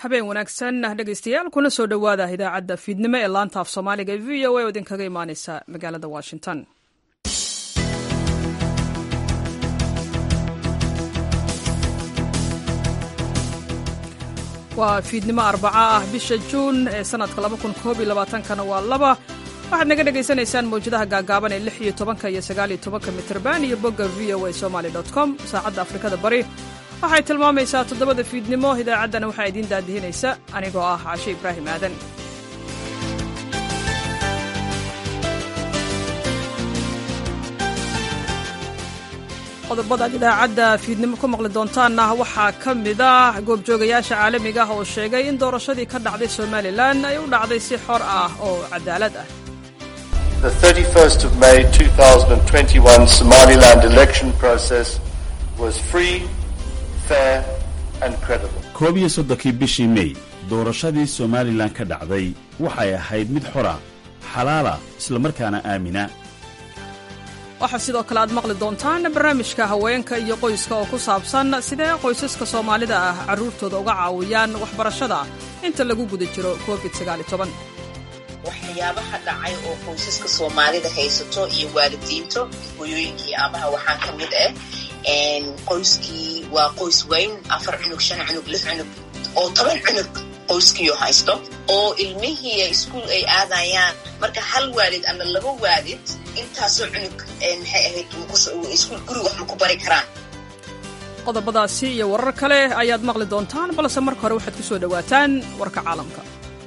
habeen wanaagsan dhegeystayaal kuna soo dhowaada idaacadda fiidnimo ee laanta af soomaaliga ee v o a oo idinkaga imaaneysa magaalada washington waa fiidnimo arbaca ah bisha juun ee sanadka kana waa laba waxaad naga dhegaysanaysaan mawjadaha gaagaaban ee lix iyo tobanka iyo sagaaliyo tobanka mitrban iyo bogga v o a somaly com saacadda afrikada bari waxay tilmaamaysaa toddobada fiidnimo idaacaddana waxaa idiin daadihinaysa anigoo ah cashe ibraahim aadan qodobadaad idaacadda fiidnimo ku maqli doontaanna waxaa ka mid ah goobjoogayaasha caalamiga ah oo sheegay in doorashadii ka dhacday somalilan ay u dhacday si xor ah oo cadaalad ah The 31st of May 2021 Somaliland election process was free, fair and credible. koob iyo soddonkii bishii mey doorashadii somalilan ka dhacday waxay ahayd mid xora xalaala islamarkaana aamina waxaa sidoo kale aad maqli doontaan barnaamijka haweenka iyo qoyska oo ku saabsan sidee qoysaska soomaalida ah carruurtooda uga caawiyaan waxbarashada inta lagu guda jiro covid waxyaabaha dhacay oo qoysaska soomaalida haysato iyo waalidiinto hooyooyinkii aabaha waxaa ka mid ah qoyskii waa qoys weyn afar cunug shan cunug lix cunug oo toban cunug qoyskiioo haysto oo ilmihii iskuol ay aadayaan marka hal waalid ama laba waalid intaasoo cunug maxay ahayd iskuol guriga wax ma ku bari karaan qodobadaasi iyo warar kale ayaad maqli doontaan balse marka hore waxaad ku soo dhowaataan warka caalamka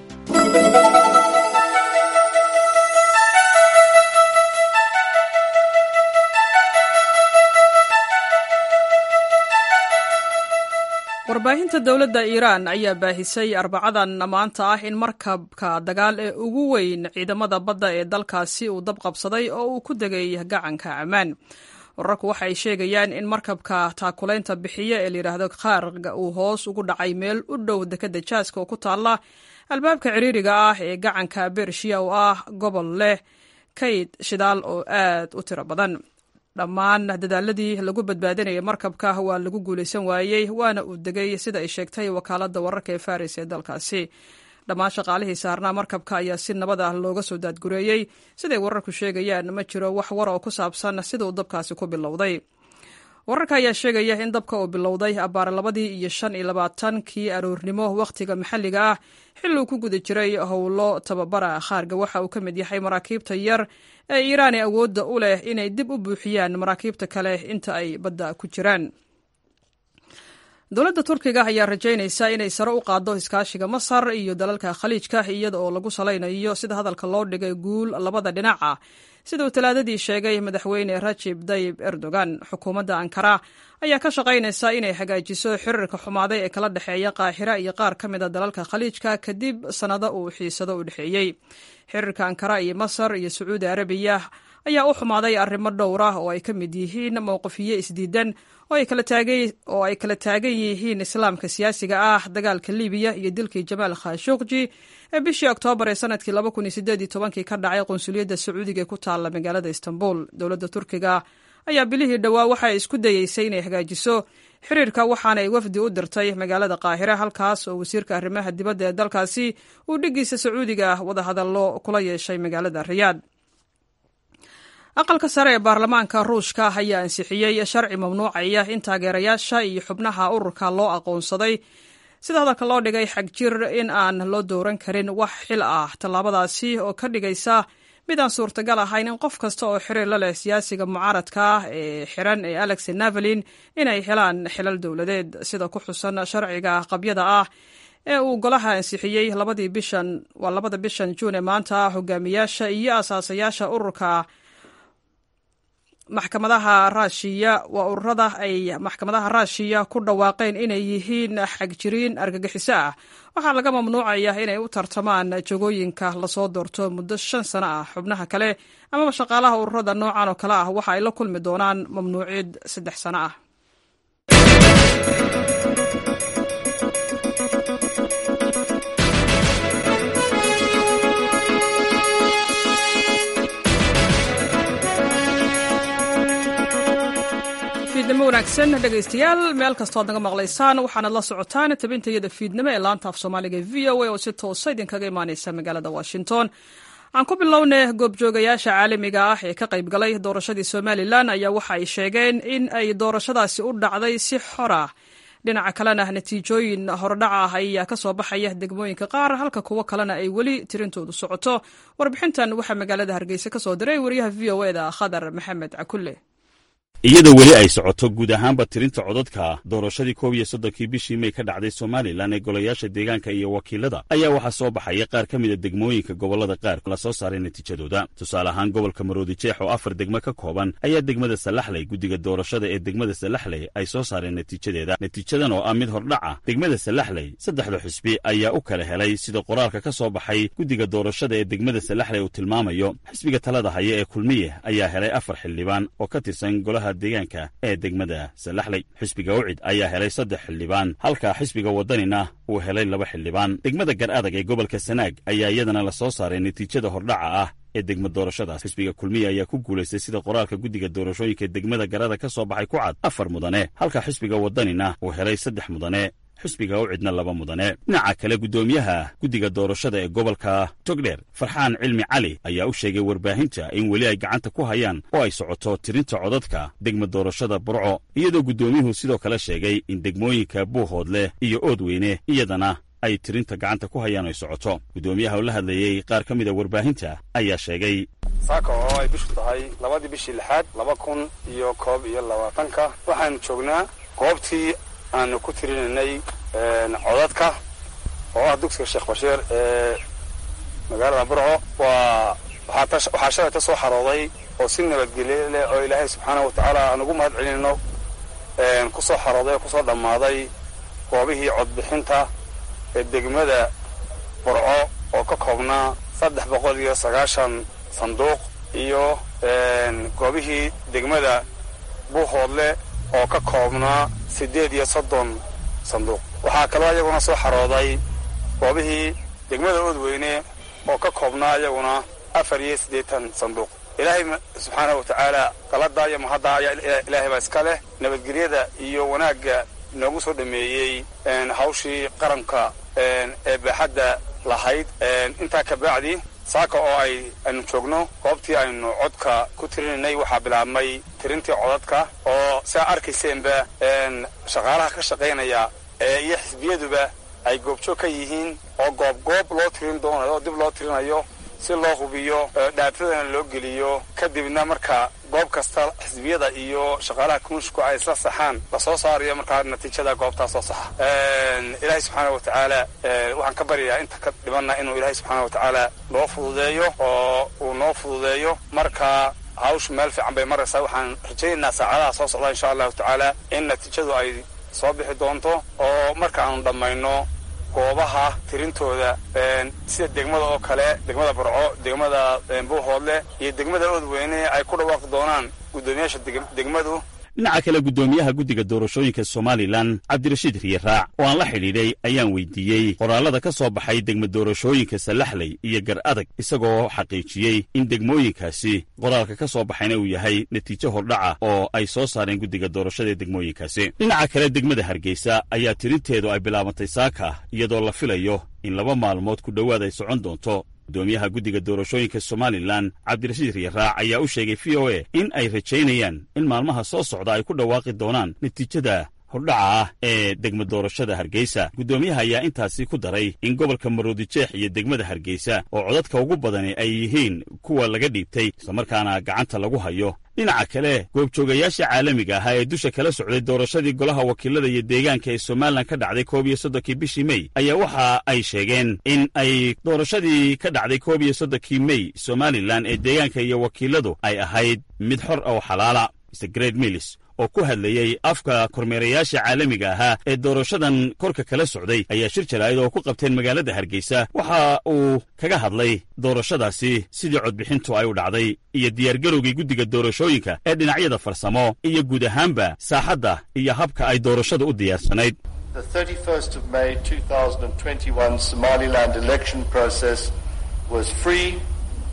warbaahinta dowladda iiraan ayaa baahisay arbacadan maanta ah in markabka dagaal ee ugu weyn ciidamada badda ee dalkaasi uu dab qabsaday oo uu ku degay gacanka ammaan wararku waxa ay sheegayaan in markabka taakulaynta bixiya ee layidhaahdo khaarga uu hoos ugu dhacay meel u dhow dekadda jaaska oo ku taalla albaabka ciriiriga ah ee gacanka bershiya oo ah gobol leh kayd shidaal oo aad u tiro badan dhammaan dadaaladii lagu badbaadinayay markabka waa lagu guulaysan waayey waana uu degay sida ay sheegtay wakaaladda wararka ee faris ee dalkaasi dhammaan shaqaalihii saarnaa markabka ayaa si nabad ah looga soo daadgureeyey siday wararku sheegayaan ma jiro wax war oo ku saabsan sida uu dabkaasi ku bilowday wararka ayaa sheegaya in dabka uu bilowday abbaar labadii iyo shan iyo labaatankii aroornimo wakhtiga maxalliga ah xilli uu ku guda jiray howlo tababara khaarga waxa uu ka mid yahay maraakiibta yar ee iiraani awoodda u leh inay dib u buuxiyaan maraakiibta kale inta ay badda ku jiraan dowladda turkiga ayaa rajaynaysa inay sare u qaaddo iskaashiga masar iyo dalalka khaliijka iyada oo lagu salaynayo sida hadalka loo dhigay guul labada dhinac ah sida uu talaadadii sheegay madaxweyne rajib dayib erdogan xukuumadda ankara ayaa ka shaqaynaysa inay hagaajiso xiriirka xumaaday ee kala dhexeeya qaahira iyo qaar ka mid a dalalka khaliijka kadib sannado uu xiisado u dhexeeyey xiriirka ankara iyo masar iyo sacuudi arabiya ayaa u xumaaday arrimo dhowr ah oo ay ka mid yihiin mowqifiyo isdiidan oo ay kala taagan yihiin islaamka siyaasiga ah dagaalka libiya iyo dilkii jamaal khashuqji ee bishii oktoobar ee sanadkii kii ka dhacay qunsuliyadda sacuudiga ee ku taalla magaalada istanbul dowladda turkiga ayaa bilihii dhowaa waxa ay isku dayeysay inay hagaajiso xiriirka waxaana ay wafdi u dirtay magaalada qaahire halkaas oo wasiirka arrimaha dibadda ee dalkaasi uu dhiggiisa sacuudiga wadahadallo kula yeeshay magaalada riyaad aqalka sare ee baarlamaanka ruushka ayaa ansixiyey sharci mamnuucaya in taageerayaasha iyo xubnaha ururka loo aqoonsaday sida hadalka loo dhigay xagjir in aan loo dowran karin wax xil ah tallaabadaasi oo ka dhigaysa mid aan suurtagal ahayn in qof kasta oo xiriir la leh siyaasiga mucaaradka ah ee xiran ee alex navalin inay helaan xilal dowladeed sida ku xusan sharciga qabyada ah ee uu golaha ansixiyey labadii bishan waa labada bishan juun ee maanta hogaamiyaasha iyo asaasayaasha ururka maxkamadaha raashiya waa ururada ay maxkamadaha raashiya ku dhawaaqeen inay yihiin xagjiriin argagixiso ah waxaa laga mamnuucaya inay u tartamaan jagooyinka lasoo doorto muddo shan sano ah xubnaha kale amaba shaqaalaha ururada noocan oo kale ah waxa ay la kulmi doonaan mamnuucid saddex sano ah fiidnimo wanaagsan dhegaystayaal meel kastoo ad naga maqlaysaan waxaanad la socotaan tabintayada fiidnimo ee laanta af soomaaliga v o a oo si toosa idinkaga imaaneysa magaalada washington aan ku bilownay goobjoogayaasha caalamiga ah ee ka qayb galay doorashadii somalilan ayaa waxa ay sheegeen in ay doorashadaasi u dhacday si xor ah dhinaca kalena natiijooyin hordhaca ah ayaa ka soo baxaya degmooyinka qaar halka kuwo kalena ay weli tirintoodu socoto warbixintan waxaa magaalada hargeysa ka soo diray wariyaha v o eda khadar maxamed cakulle iyadoo weli ay socoto guud ahaanba tirinta codadka doorashadii koob iyo soddonkii bishii may ka dhacday somalilan ee golayaasha deegaanka iyo wakiilada ayaa waxaa soo baxaya qaar ka mida degmooyinka gobollada qaar la soo saaray natiijadooda tusaale ahaan gobolka maroodi jeex oo afar degmo ka kooban ayaa degmada salaxley guddiga doorashada ee degmada salaxley ay soo saareen natiijadeeda natiijadan oo ah mid hordhaca degmada salaxley saddexda xusbi ayaa u kala helay sida qoraalka ka soo baxay guddiga doorashada ee degmada salaxley uu tilmaamayo xisbiga talada haya ee kulmiye ayaa helay afar xildhibaan oo ka tirsan golaha deegaanka ee degmada salaxley xisbiga ucid ayaa helay saddex xildhibaan halka xisbiga waddanina uu helay laba xildhibaan degmada gar adag ee gobolka sanaag ayaa iyadana la soo saaray natiijada hordhaca ah ee degma doorashadaas xisbiga kulmiya ayaa ku guulaystay sida qoraalka guddiga doorashooyinka degmada garada ka soo baxay ku cad afar mudane halka xisbiga waddanina uu helay saddex mudane xisbiga u cidna laba mudane dhinaca kale guddoomiyaha guddiga doorashada ee gobolka togdheer farxaan cilmi cali ayaa u sheegay warbaahinta in weli ay gacanta ku hayaan oo ay socoto tirinta codadka degma doorashada burco iyadoo guddoomiyuhu sidoo kale sheegay in degmooyinka buuhoodleh iyo oodweyne iyadana ay tirinta gacanta ku hayaan ay socoto guddoomiyaha oo la hadlayey qaar ka mida warbaahinta ayaa sheegay saaka oo ay bishu tahay labadii bishii lixaad laba kun iyo koob iyo labaatanka waxaanu joognaa goobtii aanu ku tirinanay codadka oo ah dugsiga sheekh bashiir ee magaalada burco waa waxaa shalay ka soo xarooday oo si nabadgelye leh oo ilaahay subxaana wa tacaala aan ugu mahad celinayno ku soo xarooday oo kusoo dhammaaday goobihii codbixinta ee degmada burco oo ka koobnaa saddex boqol iyo sagaashan sanduuq iyo goobihii degmada buuhoodle oo ka koobnaa siddeed iyo soddon sanduuq waxaa kaloo iyaguna soo xarooday goobihii degmada oodweyne oo ka koobnaa iyaguna afar iyo siddeetan sanduuq ilaahay subxaana wa tacaala qalada iyo mahadda ayaa ilaahay baa iska leh nabadgelyada iyo wanaagga noogu soo dhameeyey hawshii qaranka ee baaxadda lahayd intaa ka bacdi saaka oo ay aynu joogno goobtii aynu codka ku tirinaynay waxaa bilaabmay tirintii codadka oo siaa arkayseenba shaqaalaha ka shaqaynaya iyo xisbiyaduba ay goobjoog ka yihiin oo goob goob loo tirin doonayo oo dib loo tirinayo si loo hubiyo dhaatadana loo geliyo kadibna marka goob kasta xisbiyada iyo shaqaalaha kunushku ay isla saxaan lasoo saarayo markaa natiijada goobtaa soo saxa ilaahay subxaana wa tacaala waxaan ka baryayaa inta ka dhibanna inuu ilaahay subxaana wa tacaala noo fududeeyo oo uu noo fududeeyo marka hawshu meel fiican bay maraysaa waxaan rajaynaynaa saacadaha soo socda insha allahu tacaala in natiijadu ay soo bixi doonto oo marka aanu dhammayno goobaha tirintooda sida degmada oo kale degmada burco degmada buuhoodle iyo degmada oodweyne ay ku dhawaaqi doonaan guddoomiyaasha degmadu dhinaca kale guddoomiyaha guddiga doorashooyinka somalilan cabdirashiid riyaraac oo aan la xidhiidhay ayaan weydiiyey qoraallada ka soo baxay degma doorashooyinka salaxley iyo gar adag isagoo xaqiijiyey in degmooyinkaasi qoraalka ka soo baxayna uu yahay natiijo hordhaca oo ay soo saareen guddiga doorashada ee degmooyinkaasi dhinaca kale degmada hargeysa ayaa tirinteedu ay bilaabantay saaka iyadoo la filayo in laba maalmood ku dhowaad ay socon doonto guddoomiyaha guddiga doorashooyinka somalilan cabdirashiid riyaraac ayaa u sheegay v o a in ay rajaynayaan in maalmaha soo socda ay ku dhawaaqi doonaan natiijada hordhaca ah ee degma doorashada hargeysa guddoomiyaha ayaa intaasi ku daray in gobolka maroodijeex iyo degmada hargeysa oo codadka ugu badani ay yihiin kuwa laga dhiibtay islamarkaana gacanta lagu hayo dhinaca kale goobjoogayaasha caalamiga ahaa ee dusha kala socday doorashadii golaha wakiilada iyo deegaanka ee somalilan ka dhacday koob iyo soddonkii bishii mey ayaa waxa ay sheegeen in ay doorashadii ka dhacday koob iyo soddonkii mey somalilan ee deegaanka iyo wakiiladu ay ahayd mid xor oo xalaala mr gred millis oo ku hadlayey afka kormeerayaasha caalamiga ahaa ee doorashadan korka kala socday ayaa shir jaraa'id oo ku qabteen magaalada hargeysa waxa uu kaga hadlay doorashadaasi sidii codbixintu ay u dhacday iyo diyaargarowgii guddiga doorashooyinka ee dhinacyada farsamo iyo guud ahaanba saaxadda iyo habka ay doorashada u diyaarsanayd The 31st of May 2021 Somaliland election process was free,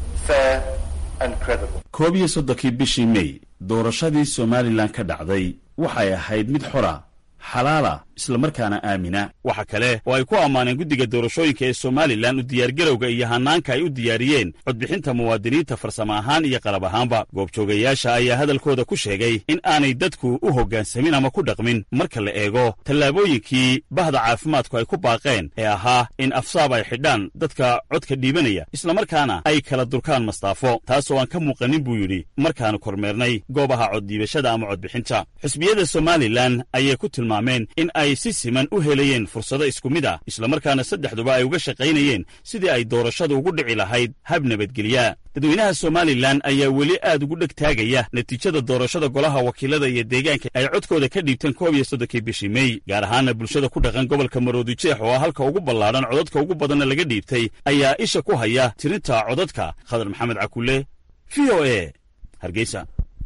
fair and credible. koob iyo soddonkii bishii mey doorashadii somalilan ka dhacday waxay ahayd mid xora xalaala islamarkaana aamina waxa kale oo ay ku ammaaneen guddiga doorashooyinka ee somalilan u diyaargarowga iyo hannaanka ay u diyaariyeen codbixinta muwaadiniinta farsamo ahaan iyo qalab ahaanba goobjoogayaasha ayaa hadalkooda ku sheegay in aanay dadku u hoggaansamin ama ku dhaqmin marka la eego tallaabooyinkii bahda caafimaadku ay ku baaqeen ee ahaa in afsaab ay xidhaan dadka codka dhiibanaya islamarkaana ay kala durkaan mastaafo taas oo aan ka muuqanin buu yidhi markaanu kormeernay goobaha coddhiibashada ama codbixinta xisbiyada somalilan ayay ku tilmaameen in ay si siman u helayeen fursado isku mid ah islamarkaana saddexduba ay uga shaqaynayeen sidii ay doorashadu ugu dhici lahayd hab nabadgelya dadweynaha somalilan ayaa weli aad ugu dheg taagaya natiijada doorashada golaha wakiilada iyo deegaanka ay codkooda ka dhiibteen koob iyo soddonkii bishii mey gaar ahaana bulshada ku dhaqan gobolka maroodijeex oo halka ugu ballaadhan codadka ugu badanna laga dhiibtay ayaa isha ku haya tirinta codadka khadar maxamed cakulle v o e hargeysa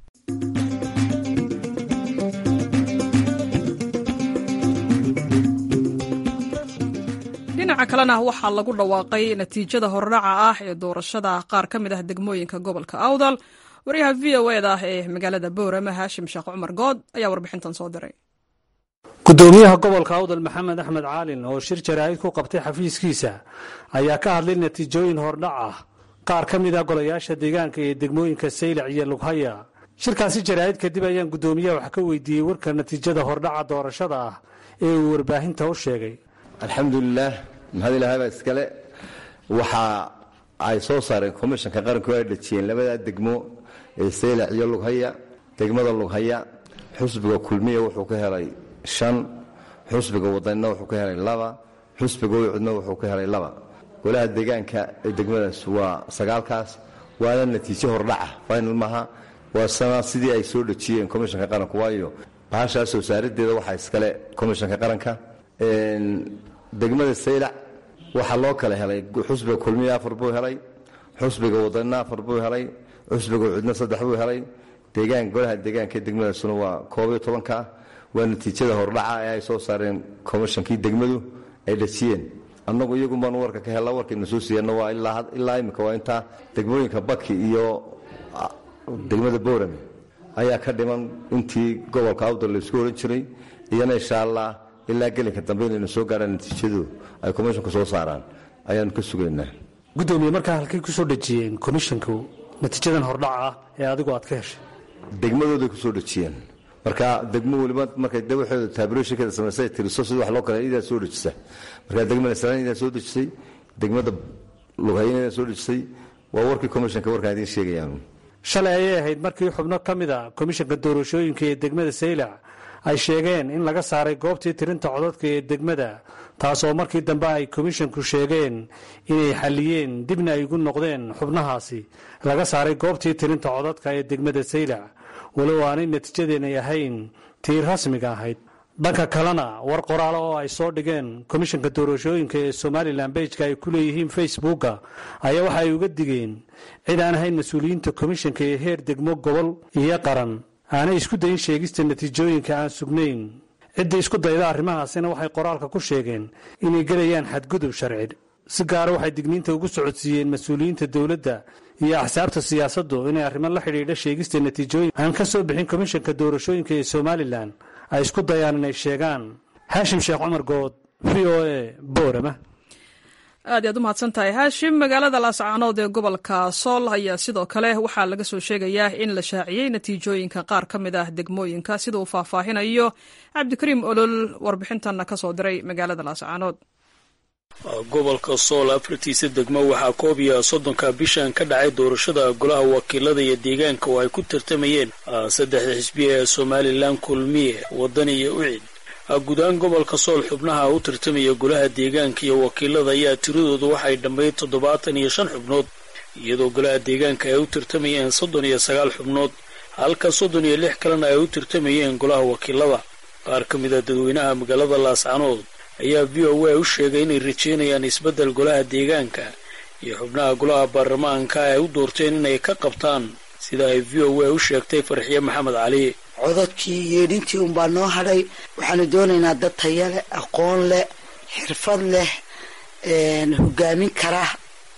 dhinaca kalena waxaa lagu dhawaaqay natiijada hordhaca ah ee doorashada qaar ka mid ah degmooyinka gobolka awdal waryaha v o eda ah ee magaalada boorama haashim sheekh cumar good ayaa warbixintan soo diray gudoomiyaha gobolka awdal maxamed axmed caalin oo shir jaraa'id ku qabtay xafiiskiisa ayaa ka hadlay natiijooyin hordhac ah qaar ka mid ah golayaasha deegaanka ee degmooyinka saylac iyo lughaya shirkaasi jaraa'id kadib ayaan gudoomiyaha wax ka weydiiyey warka natiijada hordhaca doorashada ah ee uu warbaahinta u sheegay alxamdulilaah mahad ilahay baa iskale waxa ay soo saareen komishanka qaranku ay dhajiyeen labadaa degmo ee saylac iyo lughaya degmada lughaya xusbiga kulmiya wuxuu ka helay shan xusbiga wadanina wuxuu ka helay laba xusbiga wicudna wuxuu ka helay laba golaha deegaanka ee degmadaas waa sagaalkaas waana natiijo hordhaca final maaha waa sana sidii ay soo dhajiyeen komishanka qaranku waayo bahashaa soo saarideeda waxaa iskale komishanka qaranka degmada saylac waxaa loo kala helay xusbiga kulmiya afar buu helay xusbiga wadanina afar buu helay xusbiga cudna saddex buu helay deegaan golaha deegaanka degmadaasuna waa koob iyo tobanka waa natiijada hordhaca ee ay soo saareen komishankii degmadu ay dhajiyeen annagu iyagun baanu warka ka hella warkayna soo siiyana waa ilaa imika waa intaa degmooyinka baki iyo degmada boorame ayaa ka dhiman intii gobolka awdal laysku ohan jiray iyana insha allah ilaa gelinka dambe inaynu soo gaaraan natiijadu ay komishonka soo saaraan ayaanu ka sugaynaa gudoomiye markaa halkay ku soo dhejiyeen komishonku natiijadan hordhaca ah ee adigu aad ka heshay degmadooday kusoo dhejiyeen marka degmo weliba markay de waxooda taabirooshinkeeda samaysay tiriso sida wax loo kale idaa soo dhejisa marka degmada salaan idaa soo dhejisay degmada lughayn idaa soo dhejisay waa warkii komishonka warkaan idiin sheegayaan shalay ayay ahayd markii xubno ka mid a komishanka doorashooyinka ee degmada saylac ay sheegeen in laga saaray goobtii tirinta codadka ee degmada taasoo markii dambe ay komishanku sheegeen inay xalliyeen dibna ay ugu noqdeen xubnahaasi laga saaray goobtii tirinta codadka ee degmada saylac walow aanay natiijadeenay ahayn tii rasmiga ahayd dhanka kalena war qoraalo oo ay soo dhigeen komishanka doorashooyinka ee somalilan bejka ay ku leeyihiin facebooka ayaa waxa ay uga digeen cid aan ahayn mas-uuliyiinta komishanka ee heer degmo gobol iyo qaran aanay isku dayin sheegista natiijooyinka aan sugnayn cidda isku dayda arrimahaasina waxay qoraalka ku sheegeen inay gelayaan xadgudub sharci si gaara waxay digniinta ugu socodsiiyeen mas-uuliyiinta dowladda iyo axsaabta siyaasaddu inay arrimo la xidhiidha sheegista natiijooyin aan ka soo bixin komishanka doorashooyinka ee somalilan ay isku dayaan inay sheegaan haashim sheekh cumar good v o a boorama aad iyaad u mahadsan tahay haashim magaalada laascaanood ee gobolka sool ayaa sidoo kale waxaa laga soo sheegayaa in la shaaciyey natiijooyinka qaar ka mid ah degmooyinka sida uu faahfaahinayo cabdikariim olol warbixintanna ka soo diray magaalada laascaanood gobolka sool afartiisa degmo waxaa koob iyo soddonka bishan ka dhacay doorashada golaha wakiilada iyo deegaanka oo ay ku tartamayeen saddexda xisbiya ee somalilan kulmiye waddan iyo ucid guud ahaan gobolka sool xubnaha u tartamaya golaha deegaanka iyo wakiilada ayaa tiradoodu waxay dhammayd toddobaatan iyo shan xubnood iyadoo golaha deegaanka ay u tartamayeen soddon iyo sagaal xubnood halka soddon iyo lix kalena ay u tartamayeen golaha wakiilada qaar ka mid a dadweynaha magaalada laascanood ayaa v o a u sheegay inay rajeynayaan isbeddel golaha deegaanka iyo xubnaha golaha baarlamaanka ay u doorteen inay ka qabtaan sida ay v o a u sheegtay farxiye maxamed cali codadkii yeedhintii unbaa noo hadhay waxaanu doonaynaa dad taya leh aqoon leh xirfad leh hogaamin kara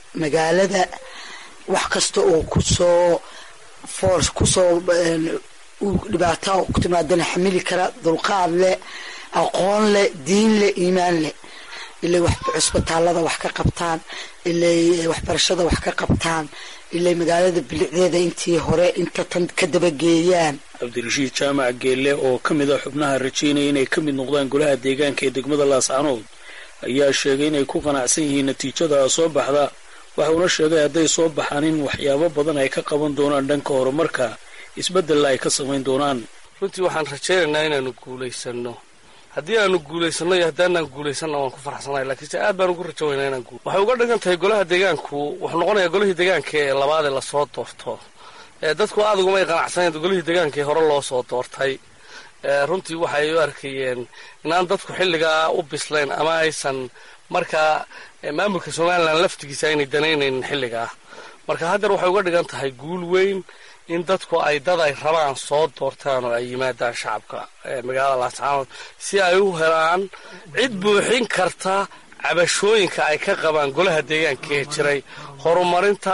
magaalada wax kasta oo kusoo foors kusoo uu dhibaato ku timaadana xamili kara dulqaad leh aqoon leh diin leh iimaan leh ilay cusbitaalada wax ka qabtaan ilay waxbarashada wax ka qabtaan ilay magaalada bilicdeeda intii hore inta tan ka dabageeyaan cabdirashiid jaamac geelle oo ka mid a xubnaha rajaynaya inay ka mid noqdaan golaha deegaanka ee degmada laascanood ayaa sheegay inay ku qanacsan yihiin natiijada soo baxda waxauna sheegay hadday soo baxaan in waxyaabo badan ay ka qaban doonaan dhanka horumarka isbeddella ay ka samayn doonaan runtii waxaan rajaynaynaa inaanu guulaysano haddii aanu guulaysanno iyo haddaanaan guulaysanna waan ku faraxsanahay lakiinse aad baan ugu rajaweynaa inaan guul waxay uga dhigan tahay golaha deegaanku wuxuu noqonayaa golihii deegaanka ee labaadee lasoo doorto dadku aad ugumay qanacsaneen golihii deegaankaee hore loo soo doortay runtii waxay u arkayeen inaan dadku xilligaa u bislayn ama aysan markaa maamulka somalilan laftigiisa aynay danaynaynin xilligaa marka haddeer waxay uga dhigan tahay guul weyn in dadku ay dad ay rabaan soo doortaan oo ay yimaadaan shacabka magaalada laascaanood si ay u helaan cid buuxin karta cabashooyinka ay ka qabaan golaha deegaanka ee jiray horumarinta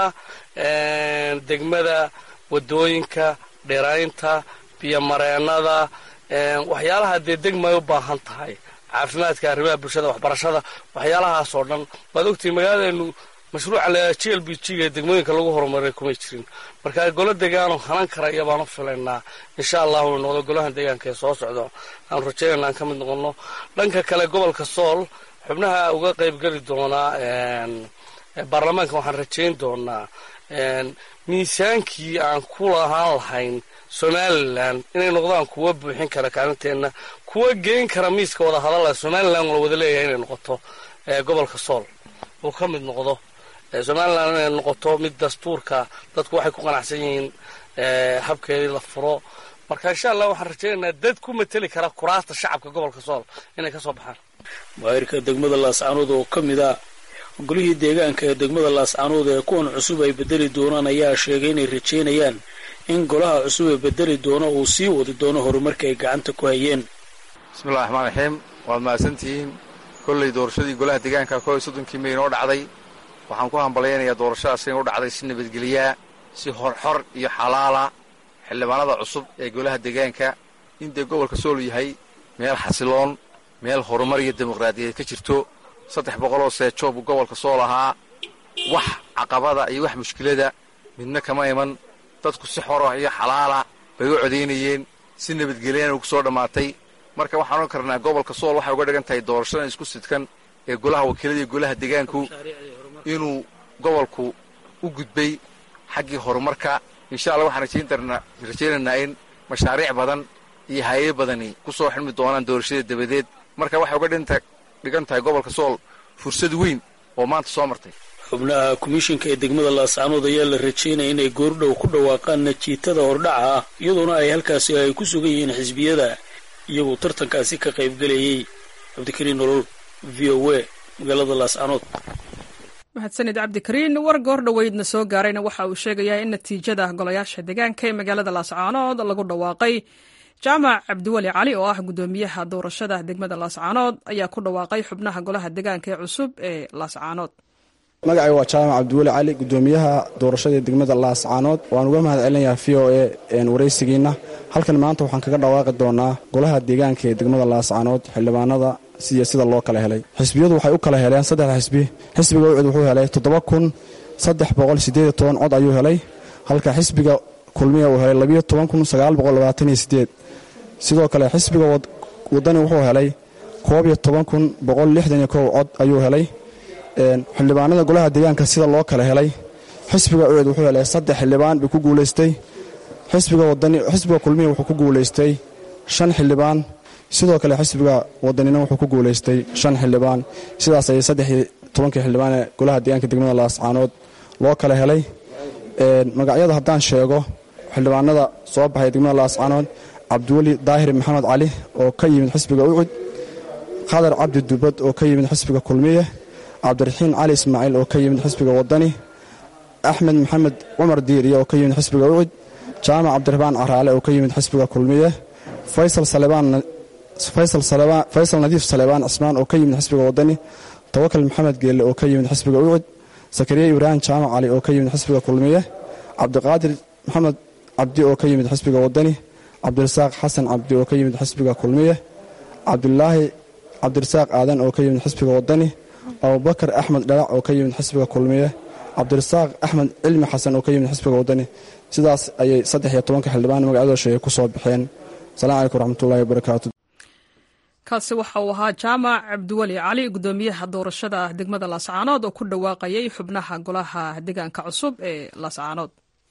degmada wadooyinka dhiraynta biyomareennada waxyaalaha dee degmay u baahan tahay caafimaadka arrimaha bulshada waxbarashada waxyaalahaasoo dhan waad ogtihi magaaladeenu mashruuca la g l b g ee degmooyinka lagu horumaray kumay jirin marka golo deegaano hanan kara iyo baan u filaynaa insha allahu inu noqdo golaha deegaanka ee soo socdo aanu rajaynayna aan ka mid noqono dhanka kale gobolka sool xubnaha uga qaybgeli doonaa baarlamaanka waxaan rajayn doonaa miisaankii aan ku lahaan lahayn somalilan inay noqdaan kuwa buuxin kara kaalinteenna kuwa geyn kara miiska wada hadalla somalilan la wada leeyahay inay noqoto gobolka sool uu ka mid noqdo somalilan inay noqoto mid dastuurka dadku waxay ku qanacsan yihiin habkeedii la furo marka insha allah waxaan rajaynaynaa dad ku mateli kara kuraasta shacabka gobolka sool inay ka soo baxaan maayirka degmada laascaanood oo ka mid a golihii deegaanka ee degmada laascaanood ee kuwan cusub ay bedeli doonaan ayaa sheegay inay rajaynayaan in golaha cusub ee bedeli doono uu sii wadi doono horumarka ay gacanta ku hayeen bismillahi raxmaan raxiim waad mahadsantihiin kolley doorashadii golaha deegaanka koo iyo soddonkii may inoo dhacday waxaan ku hambalyaynayaa doorashadaas inay u dhacday si nabadgeliyaa si horxor iyo xalaala xildhibaanada cusub ee golaha deegaanka in dee gobolka sool yahay meel xasiloon meel horumar iyo dimuqraadiyeed ka jirto saddex boqoloo seejo buu gobolka sool ahaa wax caqabada iyo wax mushkilada midna kama iman dadku si xora iyo xalaala bay u codaynayeen si nabadgelyana ugu soo dhammaatay marka waxaan ohan karnaa gobolka sool waxay uga dhigan tahay doorashadan isku sidkan ee golaha wakiilada iyo golaha deegaanku inuu gobolku u gudbay xaggii horumarka insha allah waxaan rajaynaynaa in mashaariic badan iyo hay-ado badani ku soo xidhmi doonaan doorashada dabadeed marka waxay uga dhigan tahay gobolka sool fursad weyn oo maanta soo martay xubnaha komishinka ee degmada laascaanood ayaa la rajaynaya inay goordhow ku dhawaaqaan najiitada hordhaca ah iyadoona ay halkaasi ay ku sugan yihiin xisbiyada iyagoo tartankaasi ka qaybgelayay cabdikariin nolol v o a magaalada laascaanood mahadsanid cabdikariin war goor dhoweydna soo gaarayna waxa uu sheegayaa in natiijada golayaasha deegaanka ee magaalada laascaanood lagu dhawaaqay jaamac cabdiweli cali oo ah guddoomiyaha doorashada degmada laascaanood ayaa ku dhawaaqay xubnaha golaha deegaanka ee cusub ee laascaanood magacay waa jaamac cabdiweli cali gudoomiyaha doorashada degmada laascaanood waan uga mahad celinayaa v o e waraysigiina halkan maanta waxaan kaga dhawaaqi doonaa golaha deegaanka ee degmada laascaanood xildhibaanada iyo sida loo kala helay xisbiyadu waxay u kala heleen saddexda xisbi xisbiga ucid wuxuu helay toddoba kun saddex boqol sideed toban cod ayuu helay halka xisbiga kulmiya uu helay labiyo toban kun sagaal boqol labaatan iyo sideed sidoo kale xisbiga wadani wuxuu helay koob iyo toban kun boqol lixdan iyo kow cod ayuu helay xildhibaanada golaha deegaanka sida loo kala helay xisbiga ucid wuxuu helay saddex xildhibaan buu ku guulaystay xisbiga kulmiya wuxuu ku guulaystay shan xildhibaan sidoo kale xisbiga wadanina wuxuu ku guulaystay shan xildhibaan sidaas ayay saddexii tobankii xildhibaan ee golaha deegaanka degmada laascaanood loo kala helay magacyada haddaan sheego xildhibaanada soo baxay degmada laascaanood cabdiweli daahir maxamed cali oo ka yimid xisbiga ucud khadar cabdi dubad oo ka yimid xisbiga kulmiye cabdiraxiin cali ismaaciil oo ka yimid xisbiga wadani axmed maxamed cumar diiriye oo ka yimid xisbiga ucud jaamac cabdiraxmaan caraale oo ka yimid xisbiga kulmiye faysal nadiif salebaan cismaan oo ka yimid xisbiga wadani tawakal maxamed geelle oo ka yimid xisbiga ucud sakariya ibraahim jaamac cali oo ka yimid xisbiga kulmiye cabdiqaadir maxamed cabdi oo ka yimid xisbiga wadani cabdirasaaq xasan cabdi oo ka yimid xisbiga kulmiye cabdulaahi cabdirasaaq aadan oo ka yimid xisbiga wadani abubakar axmed dhalac oo ka yimid xisbiga kulmiye cabdirasaaq axmed cilmi xasan oo ka yimid xisbiga wadani sidaas ayay saddex iyo tobanka xildhibaan magacadooda sheegay ku soo baxeen asalaamu calaykum waraxmatullahi wabarakaatu kaasi waxa uu ahaa jaamac cabdiweli cali gudoomiyaha doorashada degmada laascaanood oo ku dhawaaqayay xubnaha golaha deegaanka cusub ee laascaanood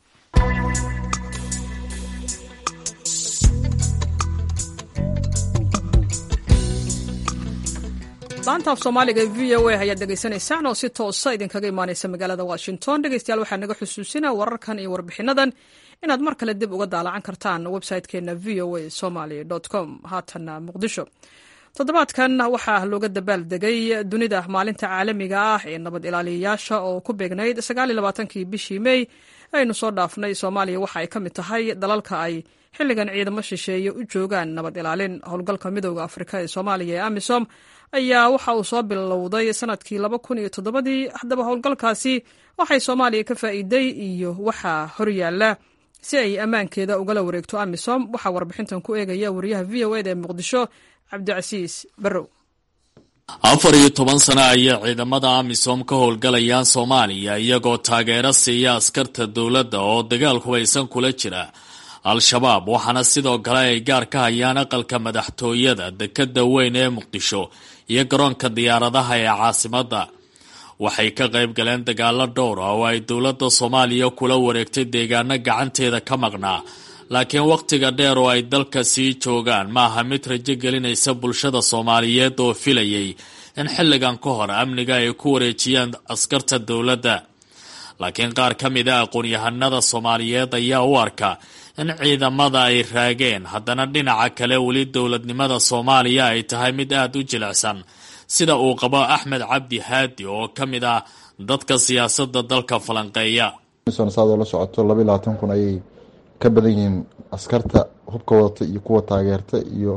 laanta af soomaaliga e v o a ayaad dhegaysanaysaan oo si toosa idinkaga imaanaysa magaalada washington dhegeystayaal waxaa naga xusuusina wararkan iyo warbixinadan inaad mar kale dib uga daalacan kartaan website-keena v o a somaly com haatana muqdisho toddobaadkan waxaa looga dabaaldegay dunida maalinta caalamiga ah ee nabad ilaaliyayaasha oo ku beegnayd kii bishii mey aynu soo dhaafnay soomaaliya waxa ay ka mid tahay dalalka ay xilligan ciidamo shisheeye u joogaan nabad ilaalin howlgalka midooda afrika ee soomaaliya ee amisom ayaa waxa uu soo bilowday sanadkii dii haddaba howlgalkaasi waxay soomaaliya ka faa'iiday iyo waxaa horyaala si ay ammaankeeda ugala wareegto amisom waxaa warbixintan ku eegaya wariyaha v o eda ee muqdisho cabdicasiis barrow afar iyo toban sano ayay ciidamada amisom ka howlgalayaan soomaaliya iyagoo taageero siiya askarta dowladda oo dagaal hubaysan kula jira al-shabaab waxaana sidoo kale ay gaar ka hayaan aqalka madaxtooyada dekadda weyn ee muqdisho iyo garoonka diyaaradaha ee caasimadda waxay ka qayb galeen dagaalo dhowr ah oo ay dowladda soomaaliya kula wareegtay deegaano gacanteeda ka maqnaa laakiin wakhtiga dheer oo ay dalka sii joogaan ma aha mid rajo gelinaysa bulshada soomaaliyeed oo filayay in xilligan ka hor amniga ay ku wareejiyaan askarta dowladda laakiin qaar ka mid a aqoon-yahanada soomaaliyeed ayaa u arka in ciidamada ay raageen haddana dhinaca kale weli dowladnimada soomaaliya ay tahay mid aada u jilicsan sida uu qabo axmed cabdi haadi oo ka mid ah dadka siyaasadda dalka falanqeeya saadoo la socoto laba iyo labaatan kun ayay ka badan yihiin askarta hubka wadata iyo kuwa taageerta iyo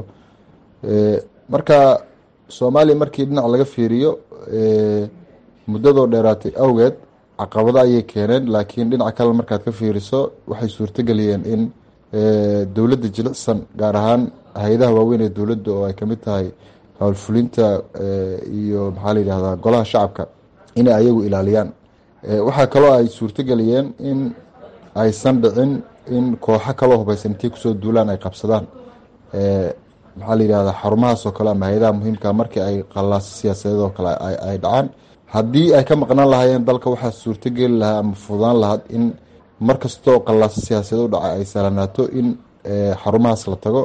marka soomaaliya markii dhinac laga fiiriyo muddadoo dheeraatay awgeed caqabado ayay keeneen laakiin dhinaca kale markaad ka fiiriso waxay suurtageliyeen in dowladda jilicsan gaar ahaan hay-adaha waaweyn ee dowladda oo ay kamid tahay howlfulinta iyo maxaa la yidhahdaa golaha shacabka inay ayagu ilaaliyaan waxaa kaloo ay suurtageliyeen in aysan dhicin in kooxo kaloo hubaysan intay kusoo duulaan ay qabsadaan maxaa la yidhahdaa xarumahaas oo kale ama hay-adaha muhiimka markii ay qallaaso siyaasadeed oo kale ay dhacaan haddii ay ka maqnaan lahaayeen dalka waxaa suurtogeli lahaa ama fududaan lahaad in mar kastoo qallaaso siyaasadeed u dhaca ay salanaato in xarumahaas la tago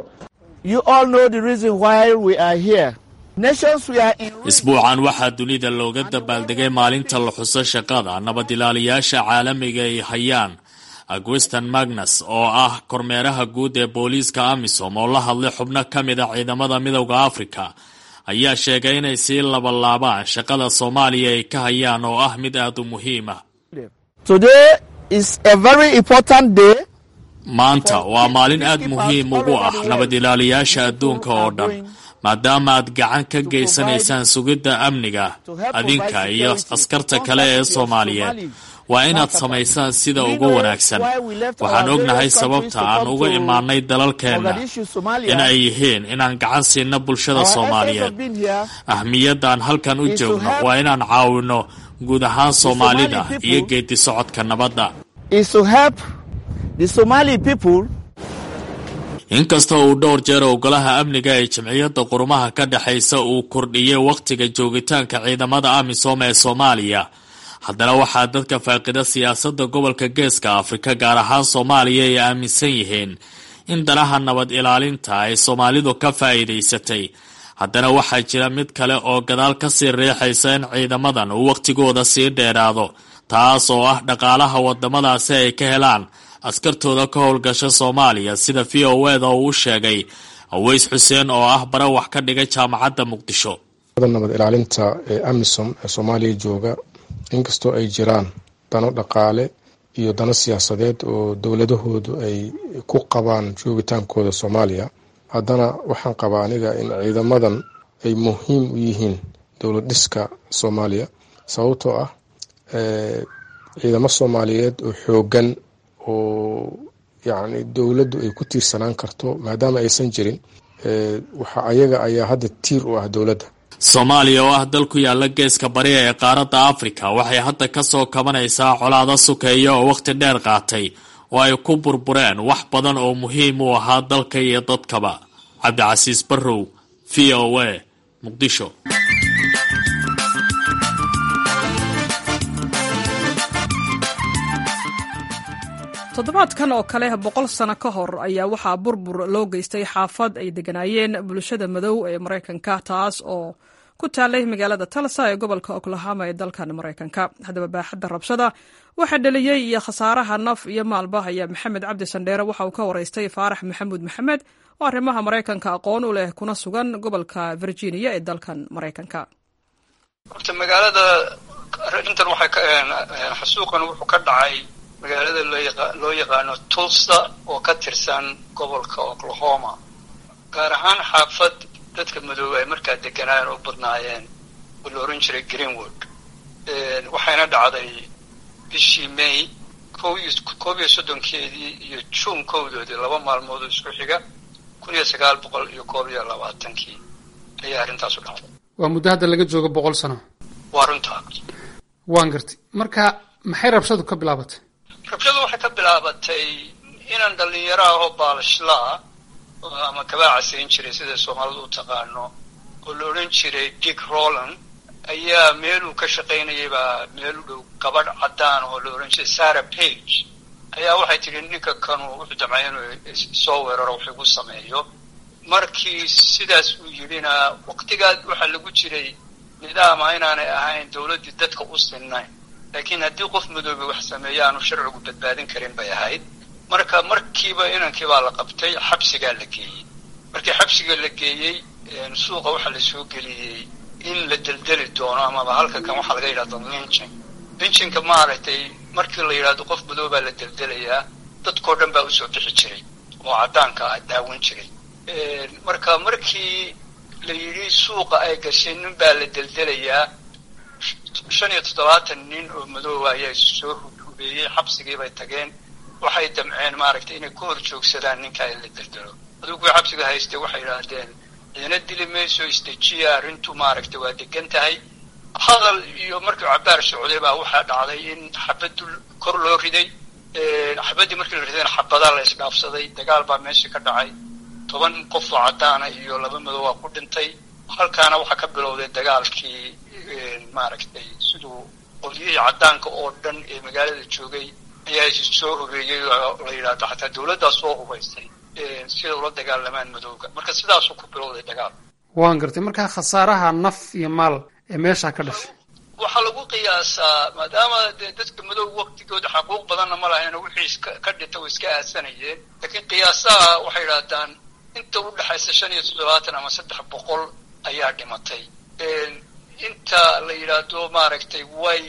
isbuucan waxaa dunida looga dabaaldegay maalinta la xuso shaqada nabad ilaaliyaasha caalamiga ay hayaan agweston magnus oo ah kormeeraha guud ee booliiska amisom oo la hadlay xubno ka mid a ciidamada midowda africa ayaa sheegay inay sii labalaabaan shaqada soomaaliya ay ka hayaan oo ah mid aada u muhiim ah maanta waa maalin aad muhiim ugu ah nabad ilaaliyaasha adduunka oo dhan maadaama aad gacan ka geysanaysaan sugidda amniga adinka iyo askarta kale ee soomaaliyeed waa inaad samaysaan sida ugu wanaagsan waxaan ognahay sababta aan uga imaanay dalalkeenna in ay yihiin inaan gacan siino bulshada soomaaliyeed ahmiyadaan halkan u joogno waa inaan caawino guud ahaan soomaalida iyo geedi socodka nabadda inkasta uu dhowr jeer ogolaha amniga ee jamciyadda qurumaha ka dhexaysa uu kordhiyey wakhtiga joogitaanka ciidamada amisom ee soomaaliya haddana waxaa dadka faaqida siyaasadda gobolka geeska afrika gaar ahaan soomaaliya ay aaminsan yihiin in danaha nabad ilaalinta ay soomaalidu ka faa'iidaysatay haddana waxaa jira mid kale oo gadaal ka sii riixaysa in ciidamadan uu wakhtigooda sii dheeraado taas oo ah dhaqaalaha wadamadaasi ay ka helaan askartooda ka howlgasha soomaaliya sida v o eda uu u sheegay aweys xuseen oo ah bare wax ka dhigay jaamacadda muqdisho nabad ilaalinta ee amisom ee soomaaliya jooga inkastoo ay jiraan dano dhaqaale iyo dano siyaasadeed oo dowladahoodu ay ku qabaan joogitaankooda soomaaliya haddana waxaan qabaa aniga in ciidamadan ay muhiim u yihiin dowlad dhiska soomaaliya sababtoo ah ciidamo soomaaliyeed oo xoogan oo yacni dowladdu ay ku tiirsanaan karto maadaama aysan jirin waxa ayaga ayaa hadda tiir u ah dowladda soomaaliya oo ah dal ku yaala geeska bari ee qaaradda afrika waxay hadda ka soo kabanaysaa colaado sukeeya oo wakhti dheer qaatay oo ay ku burbureen wax badan oo muhiim u ahaa dalka iyo dadkaba cabdicasiis barrow v o a muqdisho toddobaadkan oo kale boqol sano ka hor ayaa waxaa burbur loo geystay xaafad ay degganaayeen bulshada madow ee maraykanka taas oo ku taalay magaalada talsa ee gobolka oklahoma ee dalkan maraykanka haddaba baaxadda rabshada waxaa dhaliyey iyo khasaaraha naf iyo maalba ayaa maxamed cabdi sandheere waxa uu ka waraystay faarax maxamuud maxamed oo arrimaha maraykanka aqoon u leh kuna sugan gobolka virginia ee dalkan maraykanka horta magaalada arrintan waxay xasuuqan wuxuu ka dhacay magaalada loo yaqaano tulsa oo ka tirsan gobolka oklahoma gaar ahaan xaafad dadka madoobe ay markaa deganaayen oo badnaayeen oo la oran jiray greenwood waxayna dhacday bishii may koob iyo soddonkeedii iyo juun kowdoodii laba maalmood oo isku xiga kun iyo sagaal boqol iyo koob iyo labaatankii ayaa arrintaasu dhacday waa muddo hadda laga joogo boqol sano waa runtaa waan gartay marka maxay rabshadu ka bilaabatay rabshadu waxay ka bilaabatay inaan dhallinyaro ah oo baalashlaa ama kabaacasayn jiray sida soomaalidu u taqaano oo la odhan jiray dick roland ayaa meeluu ka shaqaynayay baa meel u dhow gabadh caddaan oo la odhan jiray sarah page ayaa waxay tidhi ninka kanu wuxuu damcay inuu soo weeraro wax igu sameeyo markii sidaas uu yidhina waqtigaas waxaa lagu jiray nidaama inaanay ahayn dowladdii dadka u sinnayn laakiin haddii qof madoobe wax sameeya aanu sharcigu badbaadin karin bay ahayd marka markiiba inankii baa la qabtay xabsigaa la geeyey markii xabsiga la geeyey suuqa waxaa la soo geliyey in la deldeli doono amaba halka kan waxaa laga yidhahdo linchin linchinka maaragtay markii la yidhahdo qof madoobaa la deldelayaa dadkao dhan baa usoo bixi jiray oo caddaanka ah daawan jiray marka markii la yidhi suuqa ay gashay nin baa la deldelayaa shan iyo toddobaatan nin oo madooba ayaa soo hubeeyey xabsigii bay tageen waxay damceen maaragtay inay ku hor joogsadaan ninkaa in la deldelo adugu kuwii xabsiga haystay waxay yidhaahdeen ciidana dili mayso isdejiya arrintu maaragtay waa degan tahay hadal iyo markii cabaar socday baa waxaa dhacday in xabaddu kor loo riday xabaddii markii la ridayna xabadaa la isdhaafsaday dagaal baa meeshii ka dhacay toban qof oo caddaana iyo laba madow waa ku dhintay halkaana waxaa ka bilowday dagaalkii maaragtay siduu qolyihii caddaanka oo dhan ee magaalada joogay ayaa is soo hubeeyey oo la yidhahdo xataa dowladdaa soo hubaysay sida ula dagaalamaan madowga marka sidaasuu ku bilowday dagaal waan gartay markaa khasaaraha naf iyo maal ee meeshaa ka dhashay waxaa lagu qiyaasaa maadaama dee dadka madow waktigooda xaquuq badanna ma lahayn wixii ka dhinta way iska aasanayeen laakiin qiyaasaha waxay yidhahdaan inta u dhexaysa shan iyo toddobaatan ama saddex boqol ayaa dhimatay inta la yidhaahdo maaragtay way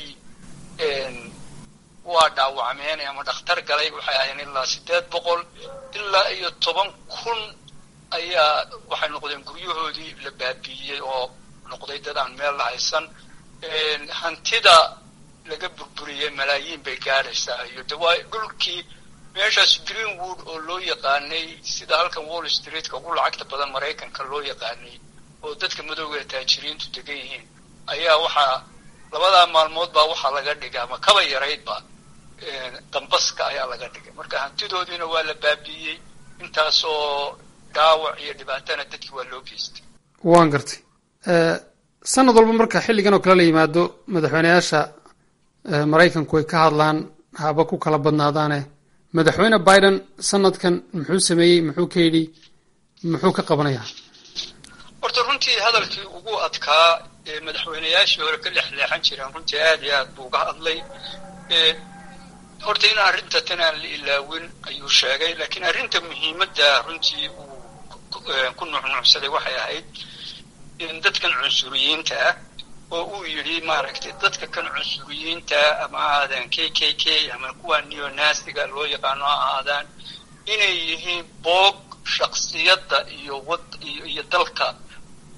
waa dhaawacmeen ama dhakhtar galay waxay ahayn ilaa siddeed boqol ilaa iyo toban kun ayaa waxay noqdeen guryahoodii la baabiiyey oo noqday dad aan meel la haysan hantida laga burburiyey malaayiin bay gaadhaysaa iyo de waa dhulkii meeshaas greenwood oo loo yaqaanay sida halkan wall streetka ugu lacagta badan maraykanka loo yaqaanay oo dadka madowga ee taajiriintu degan yihiin ayaa waxaa labadaa maalmood baa waxaa laga dhigay ama kaba yaraydba dambaska ayaa laga dhigay marka hantidoodiina waa la baabiiyey intaasoo dhaawac iyo dhibaatana dadkii waa loo geystay waan gartay sanad walba marka xilligan oo kale la yimaado madaxweyneyaasha maraykanku ay ka hadlaan haba ku kala badnaadaane madaxweyne biden sanadkan muxuu sameeyey muxuu ka yidhi muxuu ka qabanayaa horta runtii hadalkii ugu adkaa ee madaxweyneyaashii hore ka lexleexan jireen runtii aad iyo aad buu uga hadlay horta in arrinta tan aan la ilaawin ayuu sheegay laakiin arrinta muhiimadda runtii uu ku nuucnuucsaday waxay ahayd in dadkan cunsuriyiinta ah oo uu yidhi maaragtay dadka kan cunsuriyiinta ama ha ahaadaan k k k ama kuwa neonastiga loo yaqaano ha ahaadaan inay yihiin boog shaksiyadda iyo wad iyo dalka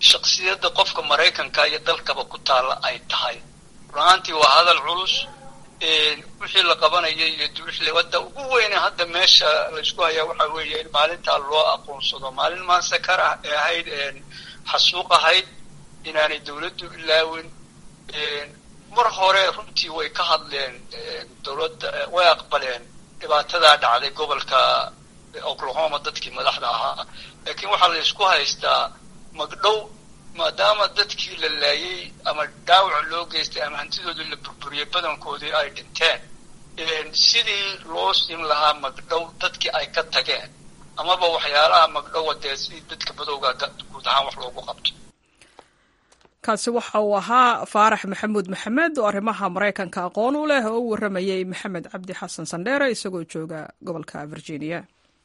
shaksiyadda qofka maraykanka iyo dalkaba ku taalla ay tahay run-aantii waa hadal culus wixii la qabanayay iyo duuxle wadda ugu weyne hadda meesha laysku hayaa waxaa weeye in maalintaa loo aqoonsado maalin maansakar ah ee ahayd xasuuq ahayd inaanay dawladdu ilaawin mar hore runtii way ka hadleen dawladda way aqbaleen dhibaatadaa dhacday gobolka oklahoma dadkii madaxda ahaa laakiin waxaa la ysku haystaa magdhow maadaama dadkii la laayay ama dhaawac loo geystay ama hantidoodii la burburiyey badankoodii ay dhinteen sidii loo siin lahaa magdhow dadkii ay ka tageen amaba waxyaalaha magdhowa dee si dadka badowga guud ahaan wax loogu qabto kaasi waxa uu ahaa faarax maxamuud maxamed oo arrimaha maraykanka aqoon u leh oo u warramayey maxamed cabdi xasan sandheere isagoo jooga gobolka virginia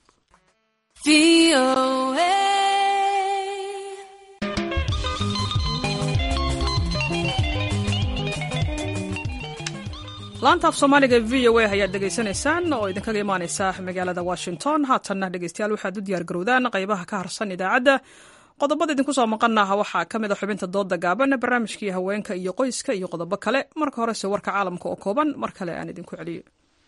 laanta af soomaaliga v o a ayaad dhegaysanaysaan oo idinkaga imaaneysa magaalada washington haatanna dhegeystayaal waxaad u diyaar garowdaan qaybaha ka harsan idaacadda qodobada idinku soo maqanaha waxaa ka mid a xubinta dooda gaaban barnaamijkii haweenka iyo qoyska iyo qodobo kale marka horese warka caalamka oo kooban mar kale aan idinku celiyo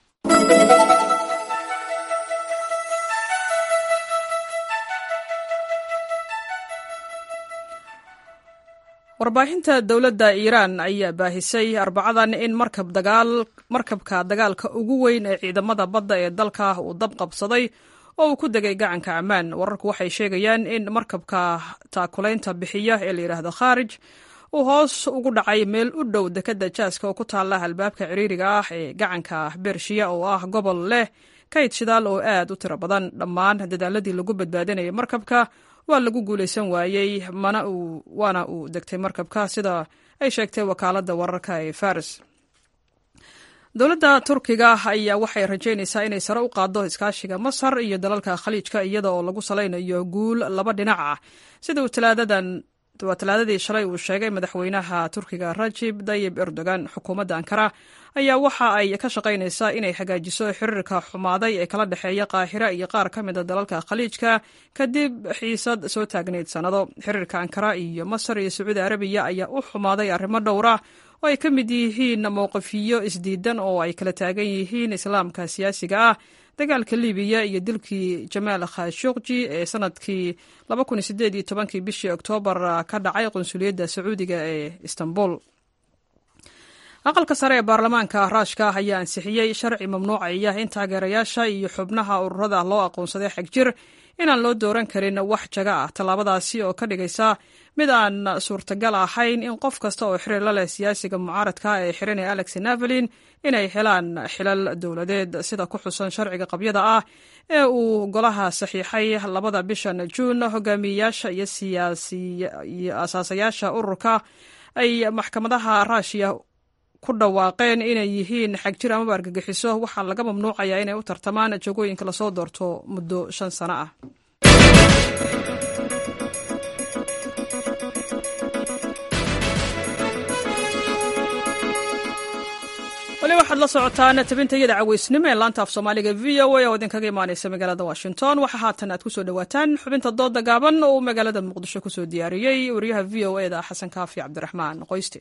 warbaahinta dowladda iiraan ayaa baahisay arbacadan in markabka dagaalka ugu weyn ee ciidamada badda ee dalka uu dab qabsaday oo uu ku degay gacanka ammaan wararku waxay sheegayaan in markabka taakulaynta bixiya ee layidhaahdo khaarij uu hoos ugu dhacay meel u dhow dekadda jaaska oo ku taalla albaabka ciriiriga ah ee gacanka bershiya oo ah gobol leh kayd shidaal oo aad u tiro badan dhammaan dadaaladii lagu badbaadinayay markabka waa lagu guulaysan waayey mana waana uu degtay markabka sida ay sheegtay wakaaladda wararka ee faris dowladda turkiga ayaa waxay rajaynaysaa inay sare u qaaddo iskaashiga masar iyo dalalka khaliijka iyada oo lagu salaynayo guul laba dhinac ah sida uu talaadadan waa talaadadii shalay uu sheegay madaxweynaha turkiga rajib dayib erdogan xukuumadda ankara ayaa waxa ay ka shaqaynaysaa inay hagaajiso xiriirka xumaaday ee kala dhexeeya qaahira iyo qaar ka mid a dalalka khaliijka kadib xiisad soo taagnayd sannado xiriirka ankara iyo masar iyo sacuudi arabiya ayaa u xumaaday arrimo dhowra oo ay ka mid yihiin mowqifiyo isdiidan oo ay kala taagan yihiin islaamka siyaasiga ah dagaalka libiya iyo dilkii jamaal khashuqji ee sanadkii kii bishii oktoobar ka dhacay qunsuliyadda sacuudiga ee istanbul aqalka sare ee baarlamaanka raashka ayaa ansixiyey sharci mamnuucaya in taageerayaasha iyo xubnaha ururada loo aqoonsaday xagjir inaan loo dooran karin wax jaga ah tallaabadaasi oo ka dhigaysa mid aan suurtagal ahayn in qof kasta oo xiriir la leh siyaasiga mucaaradka ee xiranaya alex navalin inay helaan xilal dowladeed sida ku xusan sharciga qabyada ah ee uu golaha saxiixay labada bishan juun hogaamiyeyaasha iyo siyaasiyo asaasayaasha ururka ay maxkamadaha raashiya ku dhawaaqeen inay yihiin xagjir amaba argagixiso waxaa laga mamnuucayaa inay u tartamaan jagooyinka lasoo doorto muddo shan sano ah weli waxaad la socotaan tabinta iyada caweysnimo ee laanta af soomaaliga v o a oo idinkaga imaaneysa magaalada washington waxaa haatan aad kusoo dhawaataan xubinta dooda gaaban oo uu magaalada muqdisho kusoo diyaariyey wariyaha v o eda xasan kaafi cabdiraxmaan qoyste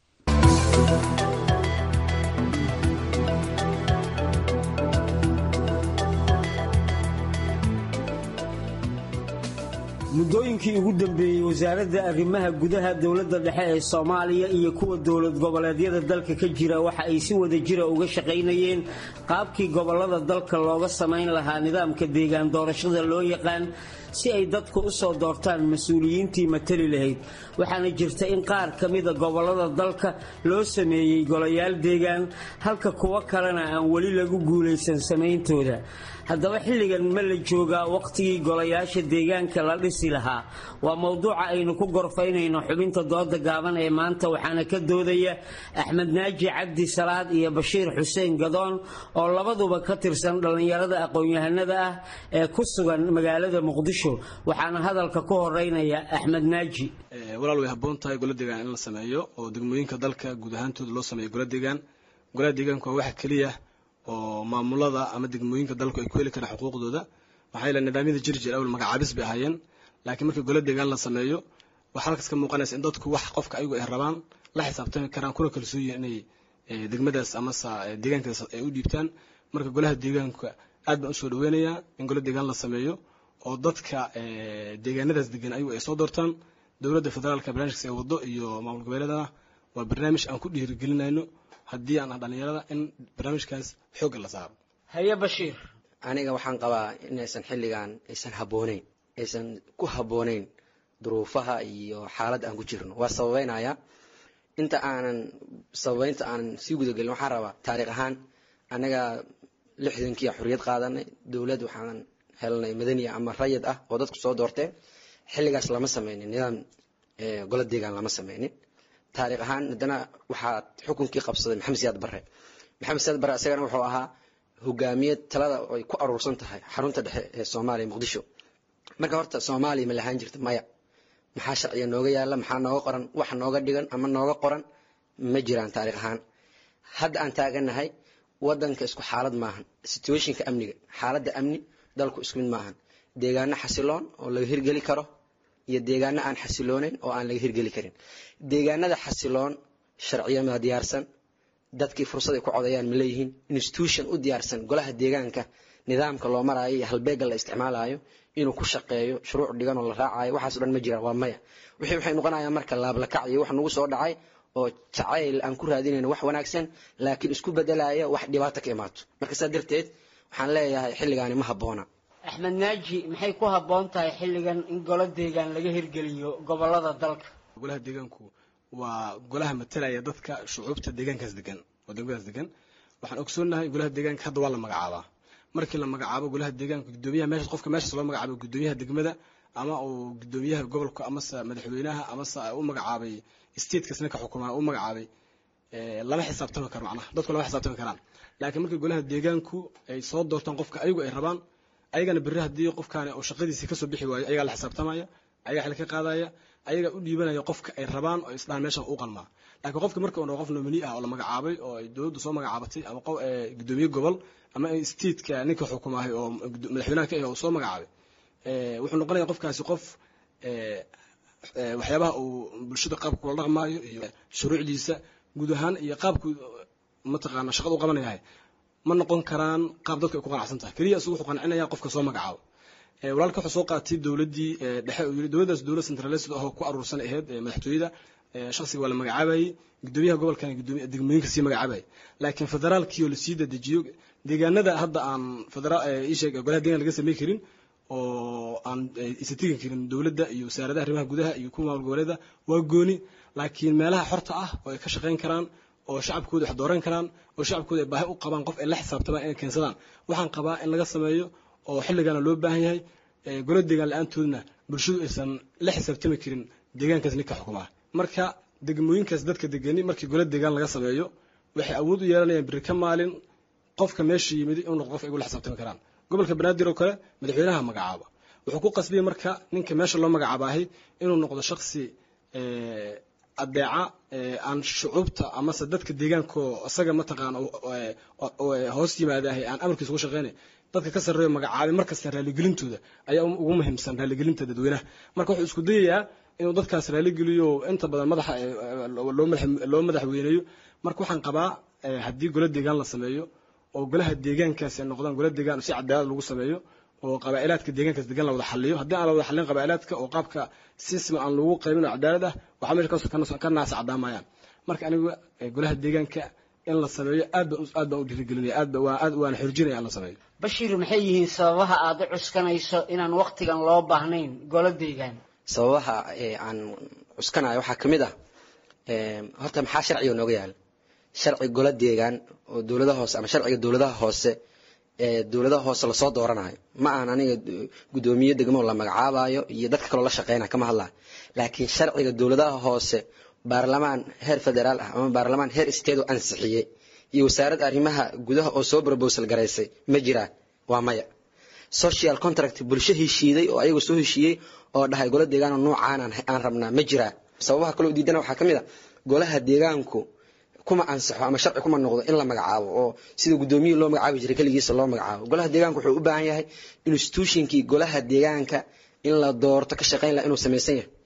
muddooyinkii ugu dambeeyey wasaaradda arrimaha gudaha dowladda dhexe ee soomaaliya iyo kuwa dowlad goboleedyada dalka ka jira waxa ay si wada jira uga shaqaynayeen qaabkii gobollada dalka looga samayn lahaa nidaamka deegaan doorashada loo yaqaan si ay dadku u soo doortaan mas-uuliyiintii matali lahayd waxaana jirta in qaar ka mida gobollada dalka loo sameeyey golayaal deegaan halka kuwo kalena aan weli lagu guulaysan samayntooda haddaba xilligan ma la joogaa wakhtigii golayaasha deegaanka la dhisi lahaa waa mowduuca aynu ku gorfaynayno xubinta dooda gaaban ee maanta waxaana ka doodaya axmed naaji cabdi salaad iyo bashiir xuseen gadoon oo labaduba ka tirsan dhallinyarada aqoon-yahanada ah ee ku sugan magaalada muqdisho waxaana hadalka ku horeynaya axmed naaji walaal way habboon tahay gola deegaan in la sameeyo oo degmooyinka dalka guud ahaantooda loo sameeyo gola deegaan golaha deegaanku waa waxa keliya oo maamulada ama degmooyinka dalku ay ku heli karaan xuquuqdooda maxaa yeele nidaamyada jir jir awal magacaabis bay ahaayeen laakiin markii gola deegaan la sameeyo waxaa halkaas ka muuqanaysa in dadku wax qofka ayagu ay rabaan la xisaabtami karaan kuna kalsoon yihiin inay degmadaas amase deegaankaas ay u dhiibtaan marka golaha deegaanka aad baan usoo dhaweynayaa in golo deegaan la sameeyo oo dadka deegaanadaas degan ayagu ay soo doortaan dowladda federaalka barnaamijkaas ay wado iyo maamul goboleedana waa barnaamij aan ku dhiirigelinayno haddii aan ah dhalinyarada in barnaamijkaas xoogga la saaro haye bashiir aniga waxaan qabaa inaysan xilligan aysan habbooneyn aysan ku habbooneyn duruufaha iyo xaaladda aan ku jirno waa sababeynaya inta aanan sababeynta aanan sii gudagelin waxaan rabaa taariikh ahaan anaga lixdankii xorriyad qaadanay dowlad waxaan helnay madaniya ama rayid ah oo dadku soo doorteen xilligaas lama sameynin nidaam golo deegaan lama sameynin taariikh ahaan haddana waxaa xukunkii qabsaday maxamed siyaad barre maxamed siyaad barre isagana wuxuu ahaa hogaamiye talada ay ku aruursan tahay xarunta dhexe ee soomaaliya muqdisho marka horta soomaaliya ma lahaan jirta maya maxaa sharciga nooga yaala maxaa nooga qoran wax nooga dhigan ama nooga qoran ma jiraan taariikh ahaan hadda aan taaganahay wadanka isku xaalad maahan situationka amniga xaaladda amni dalku isku mid maahan deegaano xasiloon oo laga hirgeli karo iyo deegaano aan xasilooneyn oo aan laga hirgeli karin deegaanada xasiloon sharciyamaa diyaarsan dadkii fursad ay ku codayaan ma leeyihiin institution u diyaarsan golaha deegaanka nidaamka loo maraayo iyo halbeega la isticmaalayo inuu ku shaqeeyo shuruuc dhigan oo la raacayo waxaas o dhan ma jiraan waa maya wixii waxay noqonayaan marka laablakac iyo wax nagu soo dhacay oo jacayl aan ku raadinayno wax wanaagsan laakiin isku bedelaya wax dhibaato ka imaato marka saa darteed waxaan leeyahay xilligaani ma habboona axmed naaji maxay ku habboon tahay xilligan in golo deegaan laga hirgeliyo gobolada dalka golaha deegaanku waa golaha matalaya dadka shucuubta deegaankaas degan oo degmadaas degan waxaan ogsoonahay golaha deegaanka hadda waa la magacaabaa markii la magacaabo golaha deegaanka gudoomiyaha meesha qofka meeshaas loo magacaabo gudoomiyaha degmada ama uu gudoomiyaha gobolka amase madaxweynaha amase u magacaabay statekas ninka xukumaa u magacaabay lama xisaabtami karo macnaha dadku lama xisaabtami karaan laakiin markii golaha deegaanku ay soo doortaan qofka ayagu ay rabaan ayagana berri haddii qofkaani uu shaqadiisii kasoo bixi waayo ayagaa la xisaabtamaya ayagaa xil ka qaadaya ayagaa u dhiibanaya qofka ay rabaan oo isdhahan meeshan u qalmaa laakiin qofki marka uu qof nomini ah oo la magacaabay oo ay dowladdu soo magacaabatay ama gudoomiye gobol ama stateka ninka xukumaahay oo madaxweynaha ka ah oo soo magacaabay wuxuu noqonaya qofkaasi qof waxyaabaha uu bulshada qaabka kula dhaqmaayo iyo shuruucdiisa guud ahaan iyo qaabku mataqaana shaqada u qabanayahay ma noqon karaan qaab dadku ay ku qanacsan tahay keliya isagu wuxuu qancinaya qofka soo magacaabo walaalka wuxuu soo qaatay dowladdii dhexe uu yiri dowladdaas dowlad centralised oo ku aruursan ahayd madaxtooyada shakhsiga waa la magacaabayay gudoomiyaha gobolkan gudoomiya degmooyinka sii magacaabayay laakiin federaalkii oo lasii dadejiyo deegaanada hadda aan federaal isheeg golaha deegaan laga samey karin oo aan isa tegi karin dowladda iyo wasaaradaha arrimaha gudaha iyo kuwa maamul goboleeda waa gooni laakiin meelaha xorta ah oo ay ka shaqayn karaan oo shacabkooda wax dooran karaan oo shacabkooda ay baahi u qabaan qof ay la xisaabtamaan inay keensadaan waxaan qabaa in laga sameeyo oo xilligaana loo baahan yahay golo deegaan la-aantoodna bulshadu aysan la xisaabtami karin deegaankaas ninka xukumaa marka degmooyinkaas dadka degani markii golo deegaan laga sameeyo waxay awood u yeelanayaan beri ka maalin qofka meesha yimid inuu noqdo qof ay ula xisaabtami karaan gobolka banaadir oo kale madaxweynaha magacaaba wuxuu ku qasbiyey marka ninka meesha loo magacaabahay inuu noqdo shaksi adeeca aan shucuubta amase dadka deegaanko isaga mataqaana hoos yimaadahay aan amarkiisa ugu shaqeynay dadka ka sarreeyo magacaabay markasta raalligelintooda ayaa ugu muhiimsan raalligelinta dadweynaha marka wuxuu isku dayayaa inuu dadkaas raalligeliyo inta badan madaxa loo madaxweyneeyo marka waxaan qabaa haddii gola deegaan la sameeyo oo golaha deegaankaasi ay noqdaan gola deegaan si cadaalad lagu sameeyo oo qabaa'ilaadka deegaankaas degan la wada xaliyo haddii aan la wada xalin qabaa'ilaadka oo qaabka sisma aan lagu qaybin oo cadaalad ah waxaa meesha ka naasa caddaamayaan marka aniga golaha deegaanka in la sameeyo aad baan aad baan u dhiirigelinaya aad baan aad waan xorjinaya in la sameeyo bashiir maxay yihiin sababaha aad u cuskanayso inaan waqtigan loo baahnayn golo deegaan sababaha aan cuskanayo waxaa ka mid ah horta maxaa sharciga nooga yaala sharci golo deegaan oo dowladaha hoose ama sharciga dowladaha hoose ee dowladaha hoose lasoo dooranayo ma ahan aniga guddoomiye degmo la magacaabayo iyo dadka kaloo la shaqeynaya kama hadlayo laakiin sharciga dowladaha hoose baarlamaan heer federaal ah ama baarlamaan heer state oo ansixiyey iyo wasaaradda arrimaha gudaha oo soo brobosal garaysay ma jiraan waa maya social contract bulsho heshiiday oo ayagu soo heshiiyey oo dhahay golo deegaan oo noocaan aan rabnaa ma jiraa sababaha kaloo diidana waxaa ka mid a golaha deegaanku kuma ansaxo ama sharci kuma noqdo in la magacaabo oo sida guddoomiye loo magacaabi jiray keligiisa loo magacaabo golaha deegaanka wuxuu u baahan yahay institutionkii golaha deegaanka in la doorto ka shaqeyn laha inuu samaysan yahay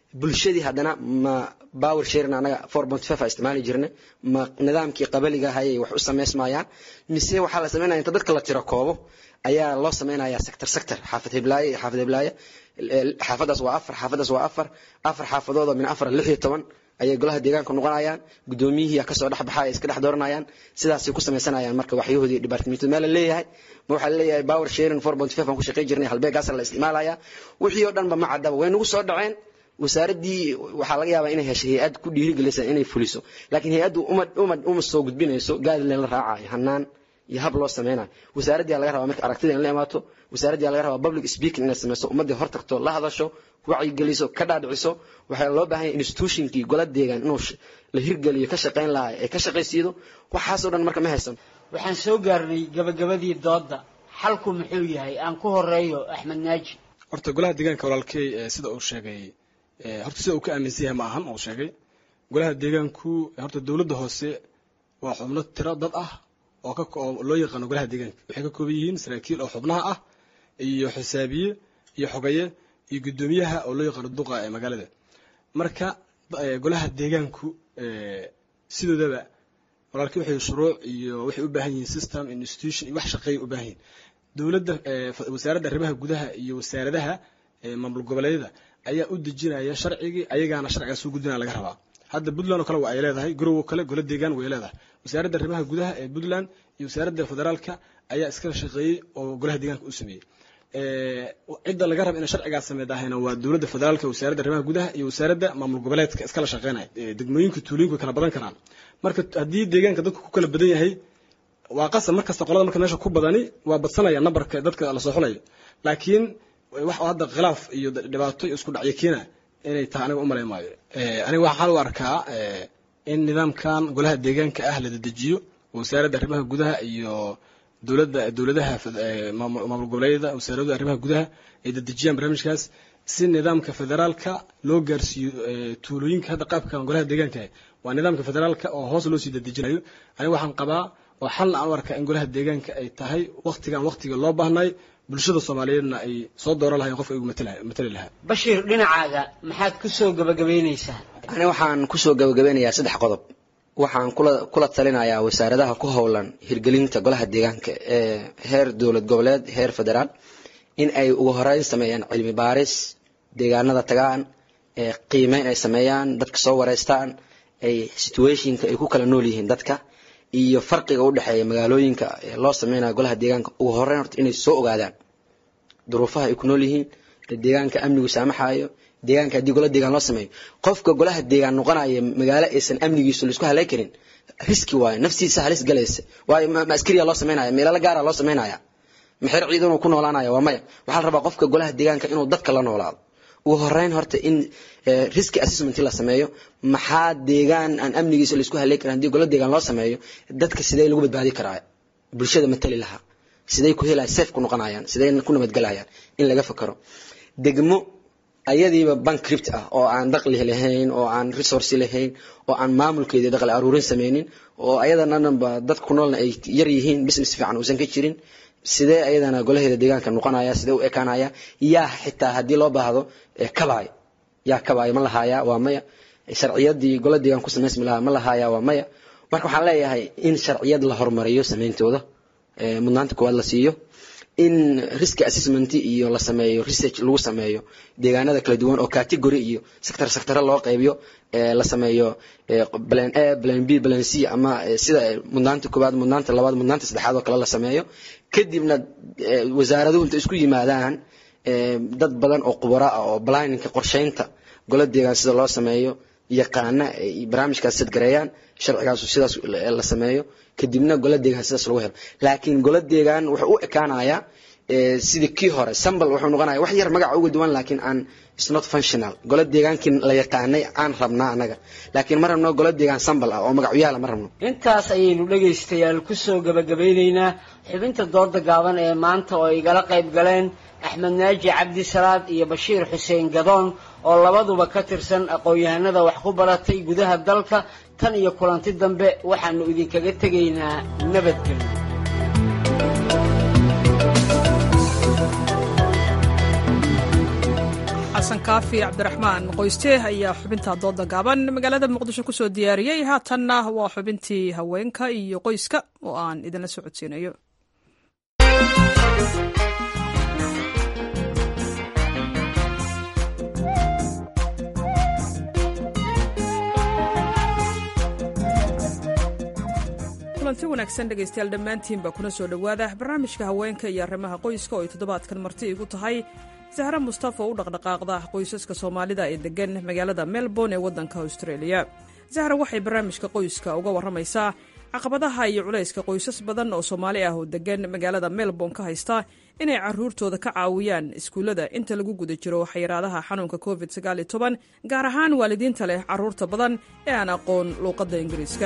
bulshadii haddana ma power sharing anaga four point five a isticmaali jirnay ma nidaamkii qabaliga hayay wax u samaysmayaan mise waxaa la sameynaya inta dadka la tiro koobo ayaa loo samaynayaa sector sector xaafad heblaaye iyo xaafad heblaaye xaafadaas waa afar xaafadaas waa afar afar xaafadood oo min afar lix iyo toban ayay golaha deegaanka noqonayaan gudoomiyihii kasoo dhex baxa ay iska dhex dooranayaan sidaasay ku samaysanayaan marka waxyahoodii departmentu meel la leeyahay ma waxaa laleeyahay power sharing four point five aan ku shaqayn jirnay halbeegaasa la isticmaalaya wixii oo dhanba ma caddaba way nagu soo dhaceen wasaaraddii waxaa laga yaabaa inay heshay hay-ad ku dhiirigelisa inay fuliso laakiin hay-addu uma uma uma soo gudbinayso gaadleen la raacayo hanaan iyo hab loo sameynayo wasaaraddii laga rabaa marka aragtida in la imaato wasaaraddii laga rabaa public speaking inay sameyso ummaddii hor tagto la hadasho wacyigeliso ka dhaadhiciso waxaa loo baahan yahay institutionkii gola deegaan inuu la hirgeliyo ka shaqayn lahaa ee ka shaqaysiido waxaasoo dhan marka ma haysan waxaan soo gaarnay gabagabadii doodda xalku muxuu yahay aan ku horeeyo axmed naaji horta golaha deegaanka walaalkey sida uu sheegay horta sida uu ka aaminsan yahay ma ahan uu sheegay golaha deegaanku horta dowladda hoose waa xubno tiro dad ah oo ka oo loo yaqaano golaha deegaanka waxay ka kooban yihiin saraakiil oo xubnaha ah iyo xisaabiye iyo xogaye iyo guddoomiyaha oo loo yaqaano duqa ee magaalada marka golaha deegaanku sidoodaba walaalkii waxay shuruuc iyo waxay u baahan yihiin system institution iyo wax shaqeeya u baahan yihiin dowladda wasaaradda arrimaha gudaha iyo wasaaradaha maamul goboleedyada ayaa u dejinaya sharcigii ayagaana sharciga soo gudbinaya laga rabaa hadda puntland oo kale waa ay leedahay garowo kale golo deegaan way leedahay wasaaradda arrimaha gudaha ee puntland iyo wasaaradda federaalka ayaa iskala shaqeeyey oo golaha deegaanka u sameeyey cidda laga raba inay sharcigaas sameydahayna waa dowladda federaalka wasaaradda arrimaha gudaha iyo wasaaradda maamul goboleedka iskala shaqeynaya degmooyinka tuulooyinku way kala badan karaan marka haddii deegaanka dadku ku kala badan yahay waa qasab markasta qolada marka meesha ku badani waa badsanaya nambarka dadka lasoo xulayo laakiin wax hadda khilaaf iyo dhibaato iyo isku dhacyo keena inay tahay aniga umalay maayo aniga waxaan u arkaa in nidaamkan golaha deegaanka ah la dedejiyo wasaaradda arrimaha gudaha iyo dowladda dowladaha maamul goboleedyada wasaaradda arrimaha gudaha ay dedejiyaan barnaamijkaas si nidaamka federaalka loo gaarsiiyo tuulooyinka hadda qaabkan golaha deegaanka waa nidaamka federaalka oo hoos loo sii dedejinayo aniga waxaan qabaa oo xalna aan u arkaa in golaha deegaanka ay tahay waktigan waktiga loo baahnay bulshada soomaaliyeedna ay soo dooran lahayn qofka igu matali lahaa bashiir dhinacaaga maxaad ku soo gabagabaynaysaa ani waxaan kusoo gabagabeynayaa saddex qodob waxaan kula kula talinayaa wasaaradaha ku howlan hirgelinta golaha deegaanka ee heer dowlad goboleed heer federaal in ay ugu horeyn sameeyaan cilmi baaris deegaanada tagaan ee qiimeyn ay sameeyaan dadka soo wareystaan ay situationka ay ku kala nool yihiin dadka iyo farqiga u dhexeeya magaalooyinka ee loo sameynayo golaha deegaanka ugu horeyn horta inay soo ogaadaan duruufaha ay ku nool yihiin deegaanka amnigu saamaxayo deegaanka haddii gola deegaan loo sameeyo qofka golaha deegaan noqonaya magaalo aysan amnigiisu laisku halay karin riski waayo naftiisa halis galaysa waayo ma askariya loo sameynaya meelala gaara loo sameynaya maxer ciidan uu ku noolaanaya waa maya waxaa la rabaa qofka golaha deegaanka inuu dadka la noolaado ugu horeyn horta in riski assessment la sameeyo maxaa deegaan aan amnigiisa laisku halay karin haddii gola deegaan loo sameeyo dadka sidee lagu badbaadi karaa bulshada matali lahaa sidee ku helaya safe ku noqonayaan sidee ku nabadgelayaan in laga fakaro degmo ayadiiba bankript ah oo aan daqli lahayn oo aan resource lahayn oo aan maamulkeedii daqli aruurin sameynin oo ayadana dhanba dadka ku noolna ay yar yihiin business fiican uusan ka jirin sidee ayadana golaheeda deegaanka noqonaya sidee u ekaanaya yaa xitaa haddii loo baahdo kabaay yaa kabaay ma lahaaya waa maya sharciyadii gola deegaan ku samaysmi lahaa ma lahaaya waa maya marka waxaan leeyahay in sharciyad la horumariyo sameyntooda mudnaanta koowaad la siiyo in risk assessment iyo la sameeyo research lagu sameeyo deegaanada kala duwan oo category iyo sector sectore loo qaybiyo la sameeyo plan a plan b plan c ama sida mudnaanta koowaad mudnaanta labaad mudnaanta saddexaad oo kale la sameeyo kadibna wasaaraduhu inta isku yimaadaan dad badan oo khubaro ah oo planninka qorsheynta gola deegaan sida loo sameeyo yaqaana ay barnaamijkaas sadgareeyaan sharcigaasu sidaas la sameeyo kadibna gola deegaan sidaas lagu helo laakiin gola deegaan wuxuu u ekaanayaa sidii kii hore sambal wuxuu noqonaya wax yar magaca uga duwan laakiin aan is not functional gola deegaankii la yaqaanay aan rabnaa anaga laakiin ma rabno gola deegaan sambal ah oo magacyaala ma rabno intaas ayaynu dhegaystayaal ku soo gabagabeynaynaa xubinta dooda gaaban ee maanta oo igala qayb galeen axmed naaji cabdi salaad iyo bashiir xuseen gadoon oo labaduba ka tirsan aqoon-yahanada wax ku baratay gudaha dalka tan iyo kulanti dambe waxaanu idinkaga tegaynaa nabadgelyo xasan kaafi cabdiraxmaan qoyste ayaa xubinta dooda gaaban magaalada muqdisho kusoo diyaariyey haatanna waa xubintii haweenka iyo qoyska oo aan idinla socodsiinayo kulanti wanaagsan dhegaystayaal dhammaantiinba kuna soo dhowaada barnaamijka haweenka iyo arrimaha qoyska oo ay toddobaadkan marti igu tahay sahre mustafa oo u dhaqdhaqaaqda qoysaska soomaalida ee deggan magaalada melbourne ee waddanka australia sahra waxay barnaamijka qoyska uga warramaysaa caqabadaha iyo culayska qoysas badan oo soomaali ah oo deggan magaalada melbourne ka haysta inay caruurtooda ka caawiyaan iskuullada inta lagu guda jiro xayiraadaha xanuunka covid gaar ahaan waalidiinta leh carruurta badan ee aan aqoon luuqadda ingiriiska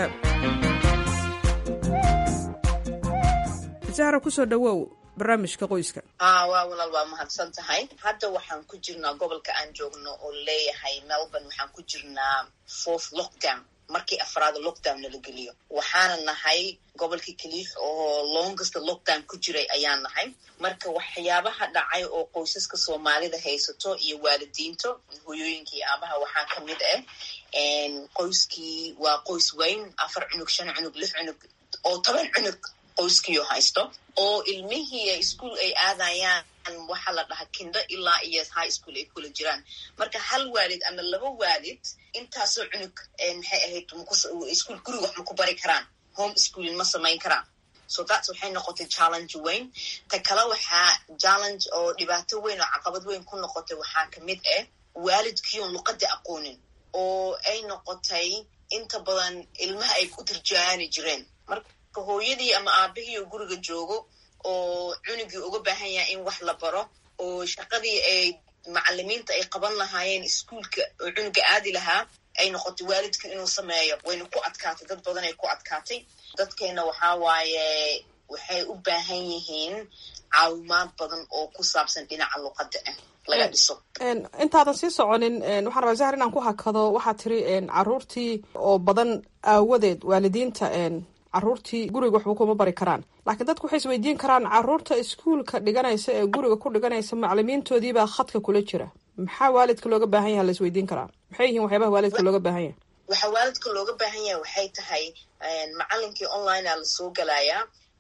sahra kusoo dhawow barnaamijka qoyska a waa walaal waa mahadsan tahay hadda waxaan ku jirnaa gobolka aan joogno oo leeyahay melbourne waxaan ku jirnaa fourth lockdown markii afraad lockdown nala geliyo waxaana nahay gobolkii kaliix oo longest lockdown ku jiray ayaan nahay marka waxyaabaha dhacay oo qoysaska soomaalida haysato iyo waalidiinto hoyooyinkii aabaha waxaa ka mid ah qoyskii waa qoys weyn afar cunug shan cunug lix cunug oo toban cunug qoyskiio haysto oo ilmihii ischool ay aadayaan waxaa la dhahaa kindo ilaa iyo high school ay kula jiraan marka hal waalid ama laba waalid intaasoo cunug maxay ahayd ischool guriga wax ma ku bari karaan home schooling ma samayn karaan so that's waxay noqotay challenge weyn ta kale waxaa challenge oo dhibaato weyn oo caqabad weyn ku noqotay waxaa kamid ah waalidkiion luqada aqoonin oo ay noqotay inta badan ilmaha ay ku turjaani jireen marka hooyadii ama aabihii oo guriga joogo oo cunugii uga baahan yahay in wax la baro oo shaqadii ay macalimiinta ay qaban lahaayeen iskuolka oo cunuga aadi lahaa ay noqotay waalidka inuu sameeyo wayna ku adkaatay dad badan ay ku adkaatay dadkeena waxaa waaye waxay u baahan yihiin caawimaad badan oo ku saabsan dhinaca luqadda ah laga dhiso intaadan sii soconin waxaan rabaa zahar inaan ku hakado waxaa tiri caruurtii oo badan aawadeed waalidiinta caruurtii guriga waxba kuma bari karaan laakiin dadku waxay isweydiin karaan caruurta iskuolka dhiganaysa ee guriga ku dhiganaysa macalimiintoodiibaa khadka kula jira maxaa waalidka looga baahan yaha la isweydiin karaa maxay yihiin waxyaabaha waalidka looga baahan yahay waxaa waalidka looga baahan yahay waxay tahay macalinkii online a lasoo galayaa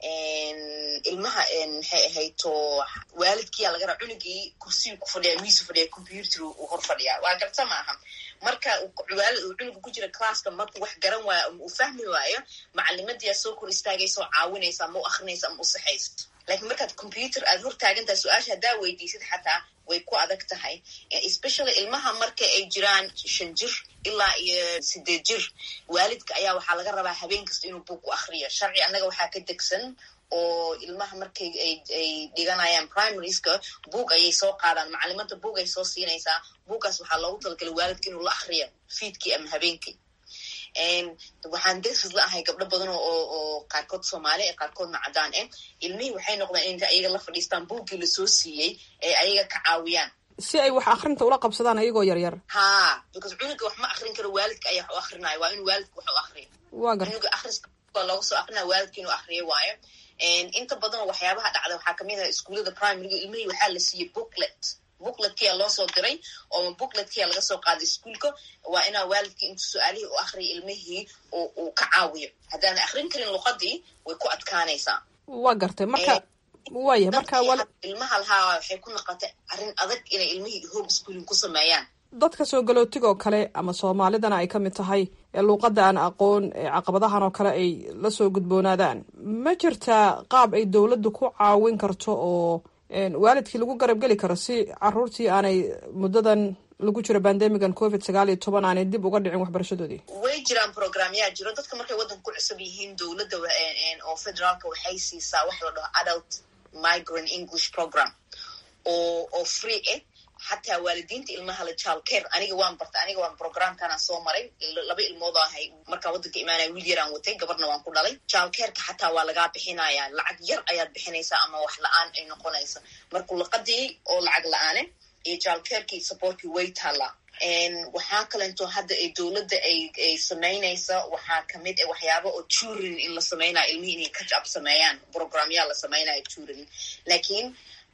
ilmaha maxay ahayto waalidkiyaa laga raa cunugii kursiyu ku fadhiya miisu fadhiya computer uu hor fadhiyaa waa garta maaha marka waalid uu cunuga ku jira classka marku wax garan waayo ama uu fahmi waayo macalimadii soo kor istaagaysa oo caawinaysa ama u akrinaysa ama u saxaysa lakiin markaad computer aad hor taagantahay su-aasha haddaa weydiisid xataa way ku adag tahay especially ilmaha marka ay jiraan shan jir ilaa iyo sideed jir waalidka ayaa waxaa laga rabaa habeen kasta inuu buug ku akriyo sharci annaga waxaa ka degsan oo ilmaha markay ay dhiganayaan primarieska buug ayay soo qaadaan macalimada buug ay soo siinaysaa buuggaas waxaa loogu talagalay waalidka inuu la akriyo fiidkii ama habeenkii waxaan dersis la ahay gabdho badan oo qaarkood soomaali ee qaarkoodna caddaan ah ilmihii waxay noqdeen inta ayaga la fadhiistaan buuggii lasoo siiyey ee ayaga ka caawiyaan si ay wax akrinta ula qabsadaan ayagoo yaryar ha because cunuga wax ma akrin karo waalidka ayaa wax u akrinaya waa inuu waalidka wax u akriyo waa gar cunuga akriska waa looga soo akrinaya waalidka inuu akriyo waayo inta badan waxyaabaha dhacda waxaa kamid ah iskuullada primaryga ilmihii waxaa la siiyey booklet bookletkia loo soo diray oo bookletkia laga soo qaaday iskuolka waa inaa waalidkii intu su-aalihii u akriya ilmihii uu ka caawiyo haddaana akrin karin luqadii way ku adkaanaysaa waa gartay marka waaya marka ilmaha lahaa waxay ku noqotay arrin adag inay ilmihii home schooling ku sameeyaan dadka soo galootigoo kale ama soomaalidana ay ka mid tahay ee luuqadda aan aqoon ee caqabadahan oo kale ay la soo gudboonaadaan ma jirtaa qaab ay dowladdu ku caawin karto oo waalidkii lagu garab geli karo si caruurtii aanay muddadan lagu jiro bandemigan covid sagaal iyo toban aanay dib uga dhicin waxbarashadoodii way jiraan programyaa jiro dadka markay waddanka ku cusub yihiin dowladda oo federaalka waxay siisaa waxa la dhaho adult migrant english program oo oo free ah xataa waalidiinta ilmaha la jaalkeer aniga waan bartay aniga waan programkanaan soo maray laba ilmood ahay markaan waddanka imaanaya wiil yaraan watay gabarna waan ku dhalay jaalkeerka xataa waa lagaa bixinaya lacag yar ayaad bixinaysaa ama wax la-aan ay noqonaysa marka luqadii oo lacag la-aane iyo jaalkeerkii supportkii way taallaa waxaa kalento hadda ay dowladda ay ay samaynaysa waxaa kamid a waxyaaba oo turin in la sameynaya ilmihii inay catch up sameeyaan programyaa la sameynaya turin laakiin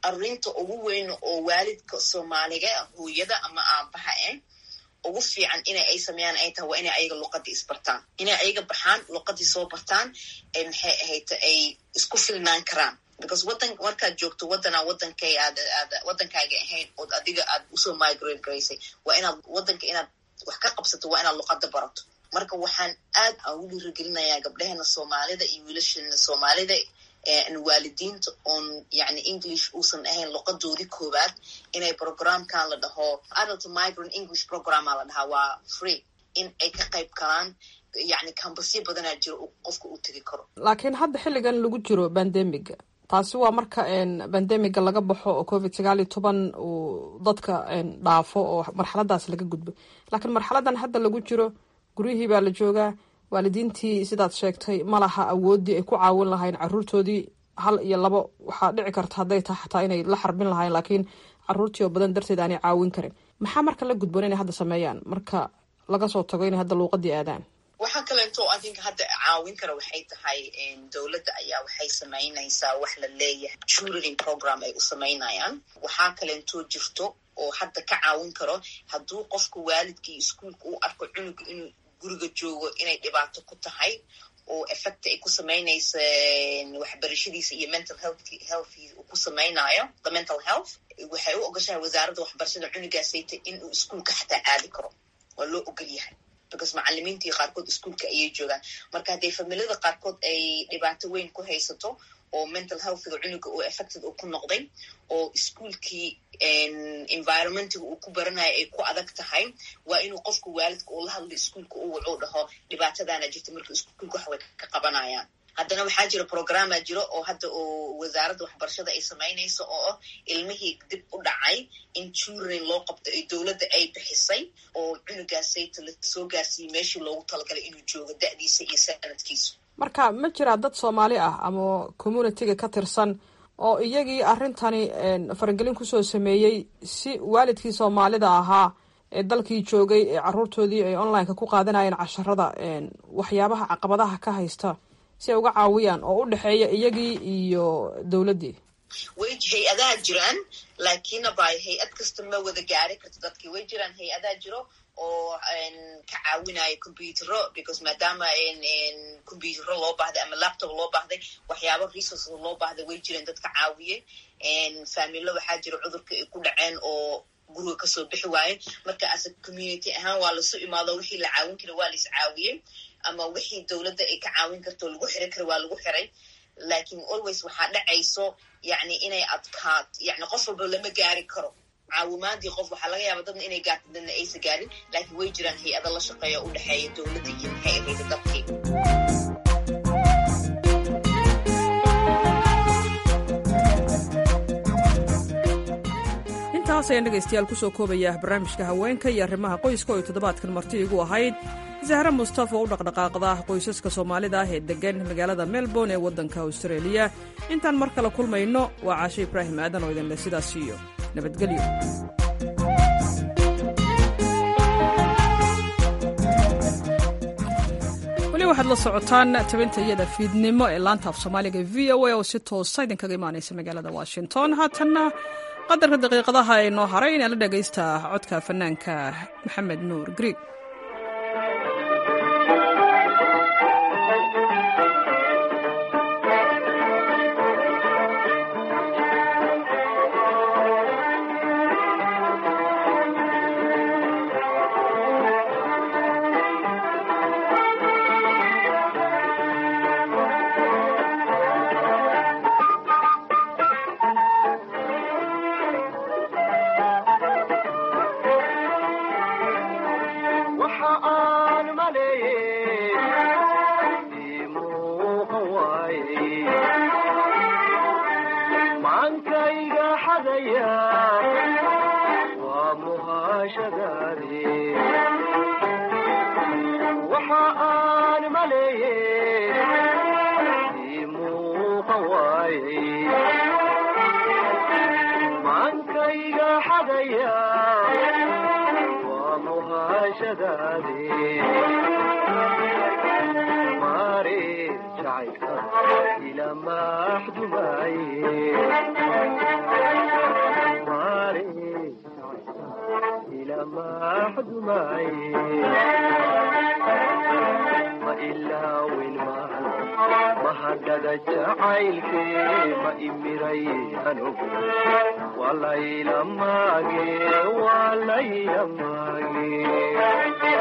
arrinta ugu weyn oo waalidka soomaaliga hooyada ama aabaha eh ugu fiican ina ay sameeyaan ay tahay waa inay ayaga luqadii isbartaan inay ayaga baxaan luqadii soo bartaan maxay ahayd ay isku filnaan karaan because wadan markaad joogto wadanaa wadankay aad aad wadankaaga ahayn ood adiga aad usoo migrate garaysay waa inaad wadanka inaad wax ka qabsato waa inaad luqada barato marka waxaan aad aan u dhiirigelinayaa gabdhaheena soomaalida iyo wiilasheena soomaalida waalidiinta oon yani english uusan ahayn luqadoodii koowaad inay programkan la dhaho adult migrant english programma la dhahaa waa free in ay ka qayb galaan yani kambasyo badanaa jiro qofka uu tegi karo laakiin hadda xilligan lagu jiro bandemiga taasi waa marka bandemiga laga baxo oo covid sagaal iyo toban uu dadka dhaafo oo marxaladaas laga gudbo laakiin marxaladan hadda lagu jiro guryihii baa la joogaa waalidiintii sidaad sheegtay ma laha awooddii ay ku caawin lahayn caruurtoodii hal iyo labo waxaa dhici karta hadday tahay xataa inay la xarbin lahayn laakiin caruurtii oo badan darteed aanay caawin karin maxaa marka la gudboon inay hadda sameeyaan marka laga soo tago inay hadda luuqadii aadaan waxaa kaleeto i think hadda caawin kara waxay tahay dowladda ayaa waxay samaynaysaa wax la leeyahay tutoring program ay u samaynayaan waxaa kaleeto jirto oo hadda ka caawin karo hadduu qofka waalidkii iskuolka uu arko cunuga inuu guriga joogo inay dhibaato ku tahay oo effect ay ku samaynaysa waxbarashadiisa iyo mental health health uu ku samaynayo the mental health waxay u ogashahay wasaaradda waxbarashada cunugaasayta inuu iskuolka xataa aadi karo waa loo ogol yahay because macalimiintii qaarkood iskuolka ayay joogaan marka hadday familiyada qaarkood ay dhibaato weyn ku haysato oo mental healthga cunuga oo affected uu ku noqday oo iskuolkii environmentiga uu ku baranayo ay ku adag tahay waa inuu qofka waalidka uu la hadlo iskuolka uu wuxuu dhaho dhibaatadaana jirta marka iskuolka wax way ka qabanayaan haddana waxaa jira programma jiro oo hadda oo wasaaradda waxbarashada ay samaynayso oo ah ilmihii dib u dhacay in turing loo qabto ay dowladda ay bixisay oo cunugaasayta la soo gaarsiiyey meeshii loogu talagalay inuu joogo da'diisa iyo sanadkiisu marka ma jiraa dad soomaali ah ama communitiga ka tirsan oo iyagii arrintani faragelin kusoo sameeyey si waalidkii soomaalida ahaa ee dalkii joogay ee caruurtoodii ay onlineka ku qaadanayeen casharada waxyaabaha caqabadaha ka haysta si ay uga caawiyaan oo u dhexeeya iyagii iyo dowladdii way hay-adaha jiraan laakiinna by hay-ad kasta ma wada gaari karto dadkii way jiraan hay-adaha jiro oo ka caawinayo computero because maadaama computero loo baahday ama laptop loo baahday waxyaaba resources loo baahday way jireen dad ka caawiyey familo waxaa jira cudurka ay ku dhaceen oo guriga kasoo bixi waaye marka asa community ahaan waa lasu imaado wixii la caawin kara waa lais caawiyey ama wixii dowladda ay ka caawin karto lagu xiray kara waa lagu xiray lakin always waxaa dhacayso yani inay adkaat yani qof walba lama gaari karo caawimaadii qof waxaa laga yaaba dadna inay gaarto dadna aysa gaarin laakiin way jiraan hay-ada la shaqeeya u dhexeeya dowladda iyo maxay ahayda dadkii intaas ayaan dhegaystayaal kusoo koobaya barnaamijka haweenka iyo arrimaha qoyska oo ay toddobaadkan marti igu ahayd zahra mustafa oo u dhaqdhaqaaqda qoysaska soomaalida ah ee deggan magaalada melbourne ee waddanka austraeliya intaan mar kale kulmayno waa caashe ibraahim aadan oo idinleh sidaas iyo nabadgelyo weli waxaad la socotaan tabinta iyada fiidnimo ee laanta af soomaaliga v o a oo si toosa idinkaga imaanaysa magaalada washington haatanna qadarka daqiiqadaha ee noo haray inaan la dhegaysta codka fanaanka maxamed nuur grieg jacaylka ila maxdumaye mare ila maxdumaye ma ilaawin maan mahadhada jacaylke ma imiray anugu walayla maage walayla maage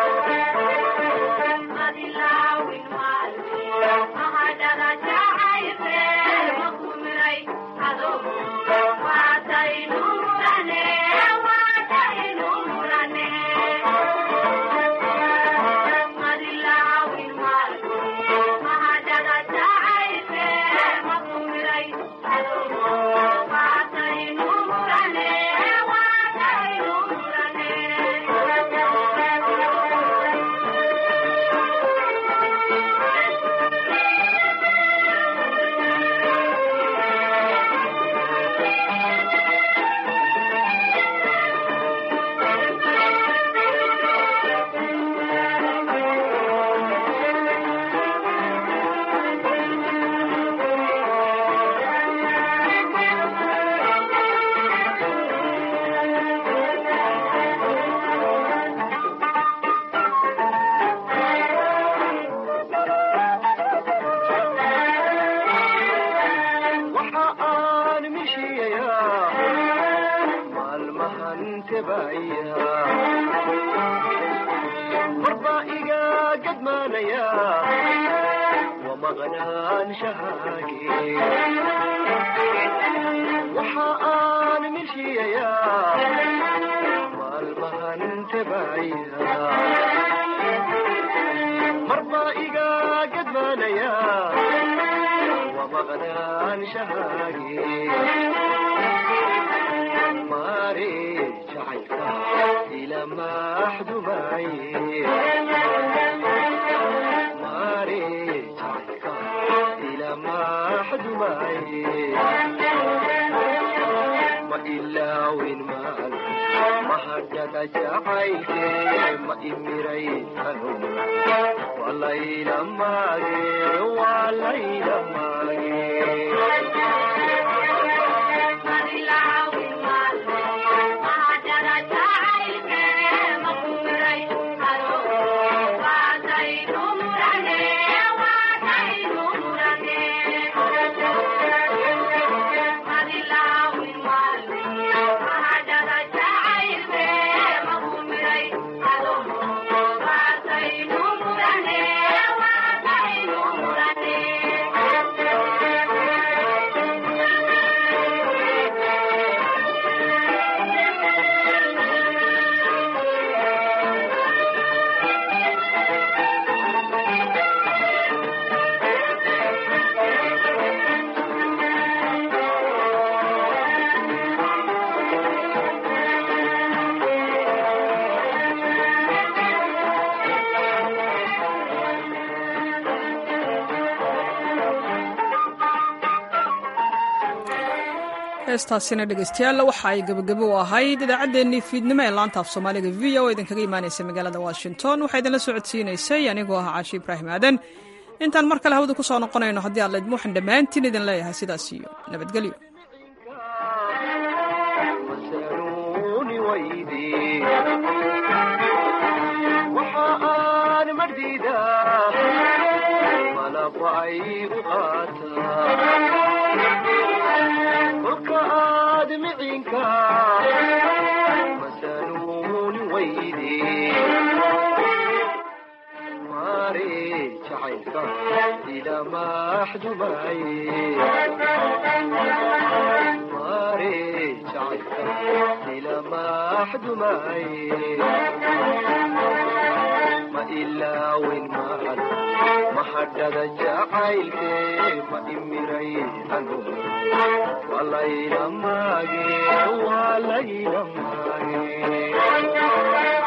waxa aan mishiyayaa maalmahan tebaya marba iga gadmaanaya wamaqnaanshahaage waxa aan mishiyayaa maalmahan tebaya marba iga gadmaanaya wamaqnaanshahaage mare jacaylka ila maxdumaye mare jacaylka ila maxdumaye ma ilaawin maal mahadhada jacaylke ma imiray anu walayla maage walayla heestaasina dhegeystayaal waxa ay gebagabo u ahayd idaacaddeenii fiidnimo ee laanta af soomaaliga v o idinkaga imaanaysa magaalada washington waxaa idinla socodsiinaysay anigoo ah caashi ibraahim aadan intaan mar kale hawada ku soo noqonayno haddii aad laydmo waxaan dhammaantiin idin leeyahay sidaas iyo nabadgelyo masanuuni wayde waxa aan mardida malaba ay u qaataa kolka aad micinka masanuuni wayde mare jacaylka ila maxdumaye mare jacaylka ila maxdumaye ma ilaawin maal mahadhada jacaylke ma imiray anu walayla maage walayla maage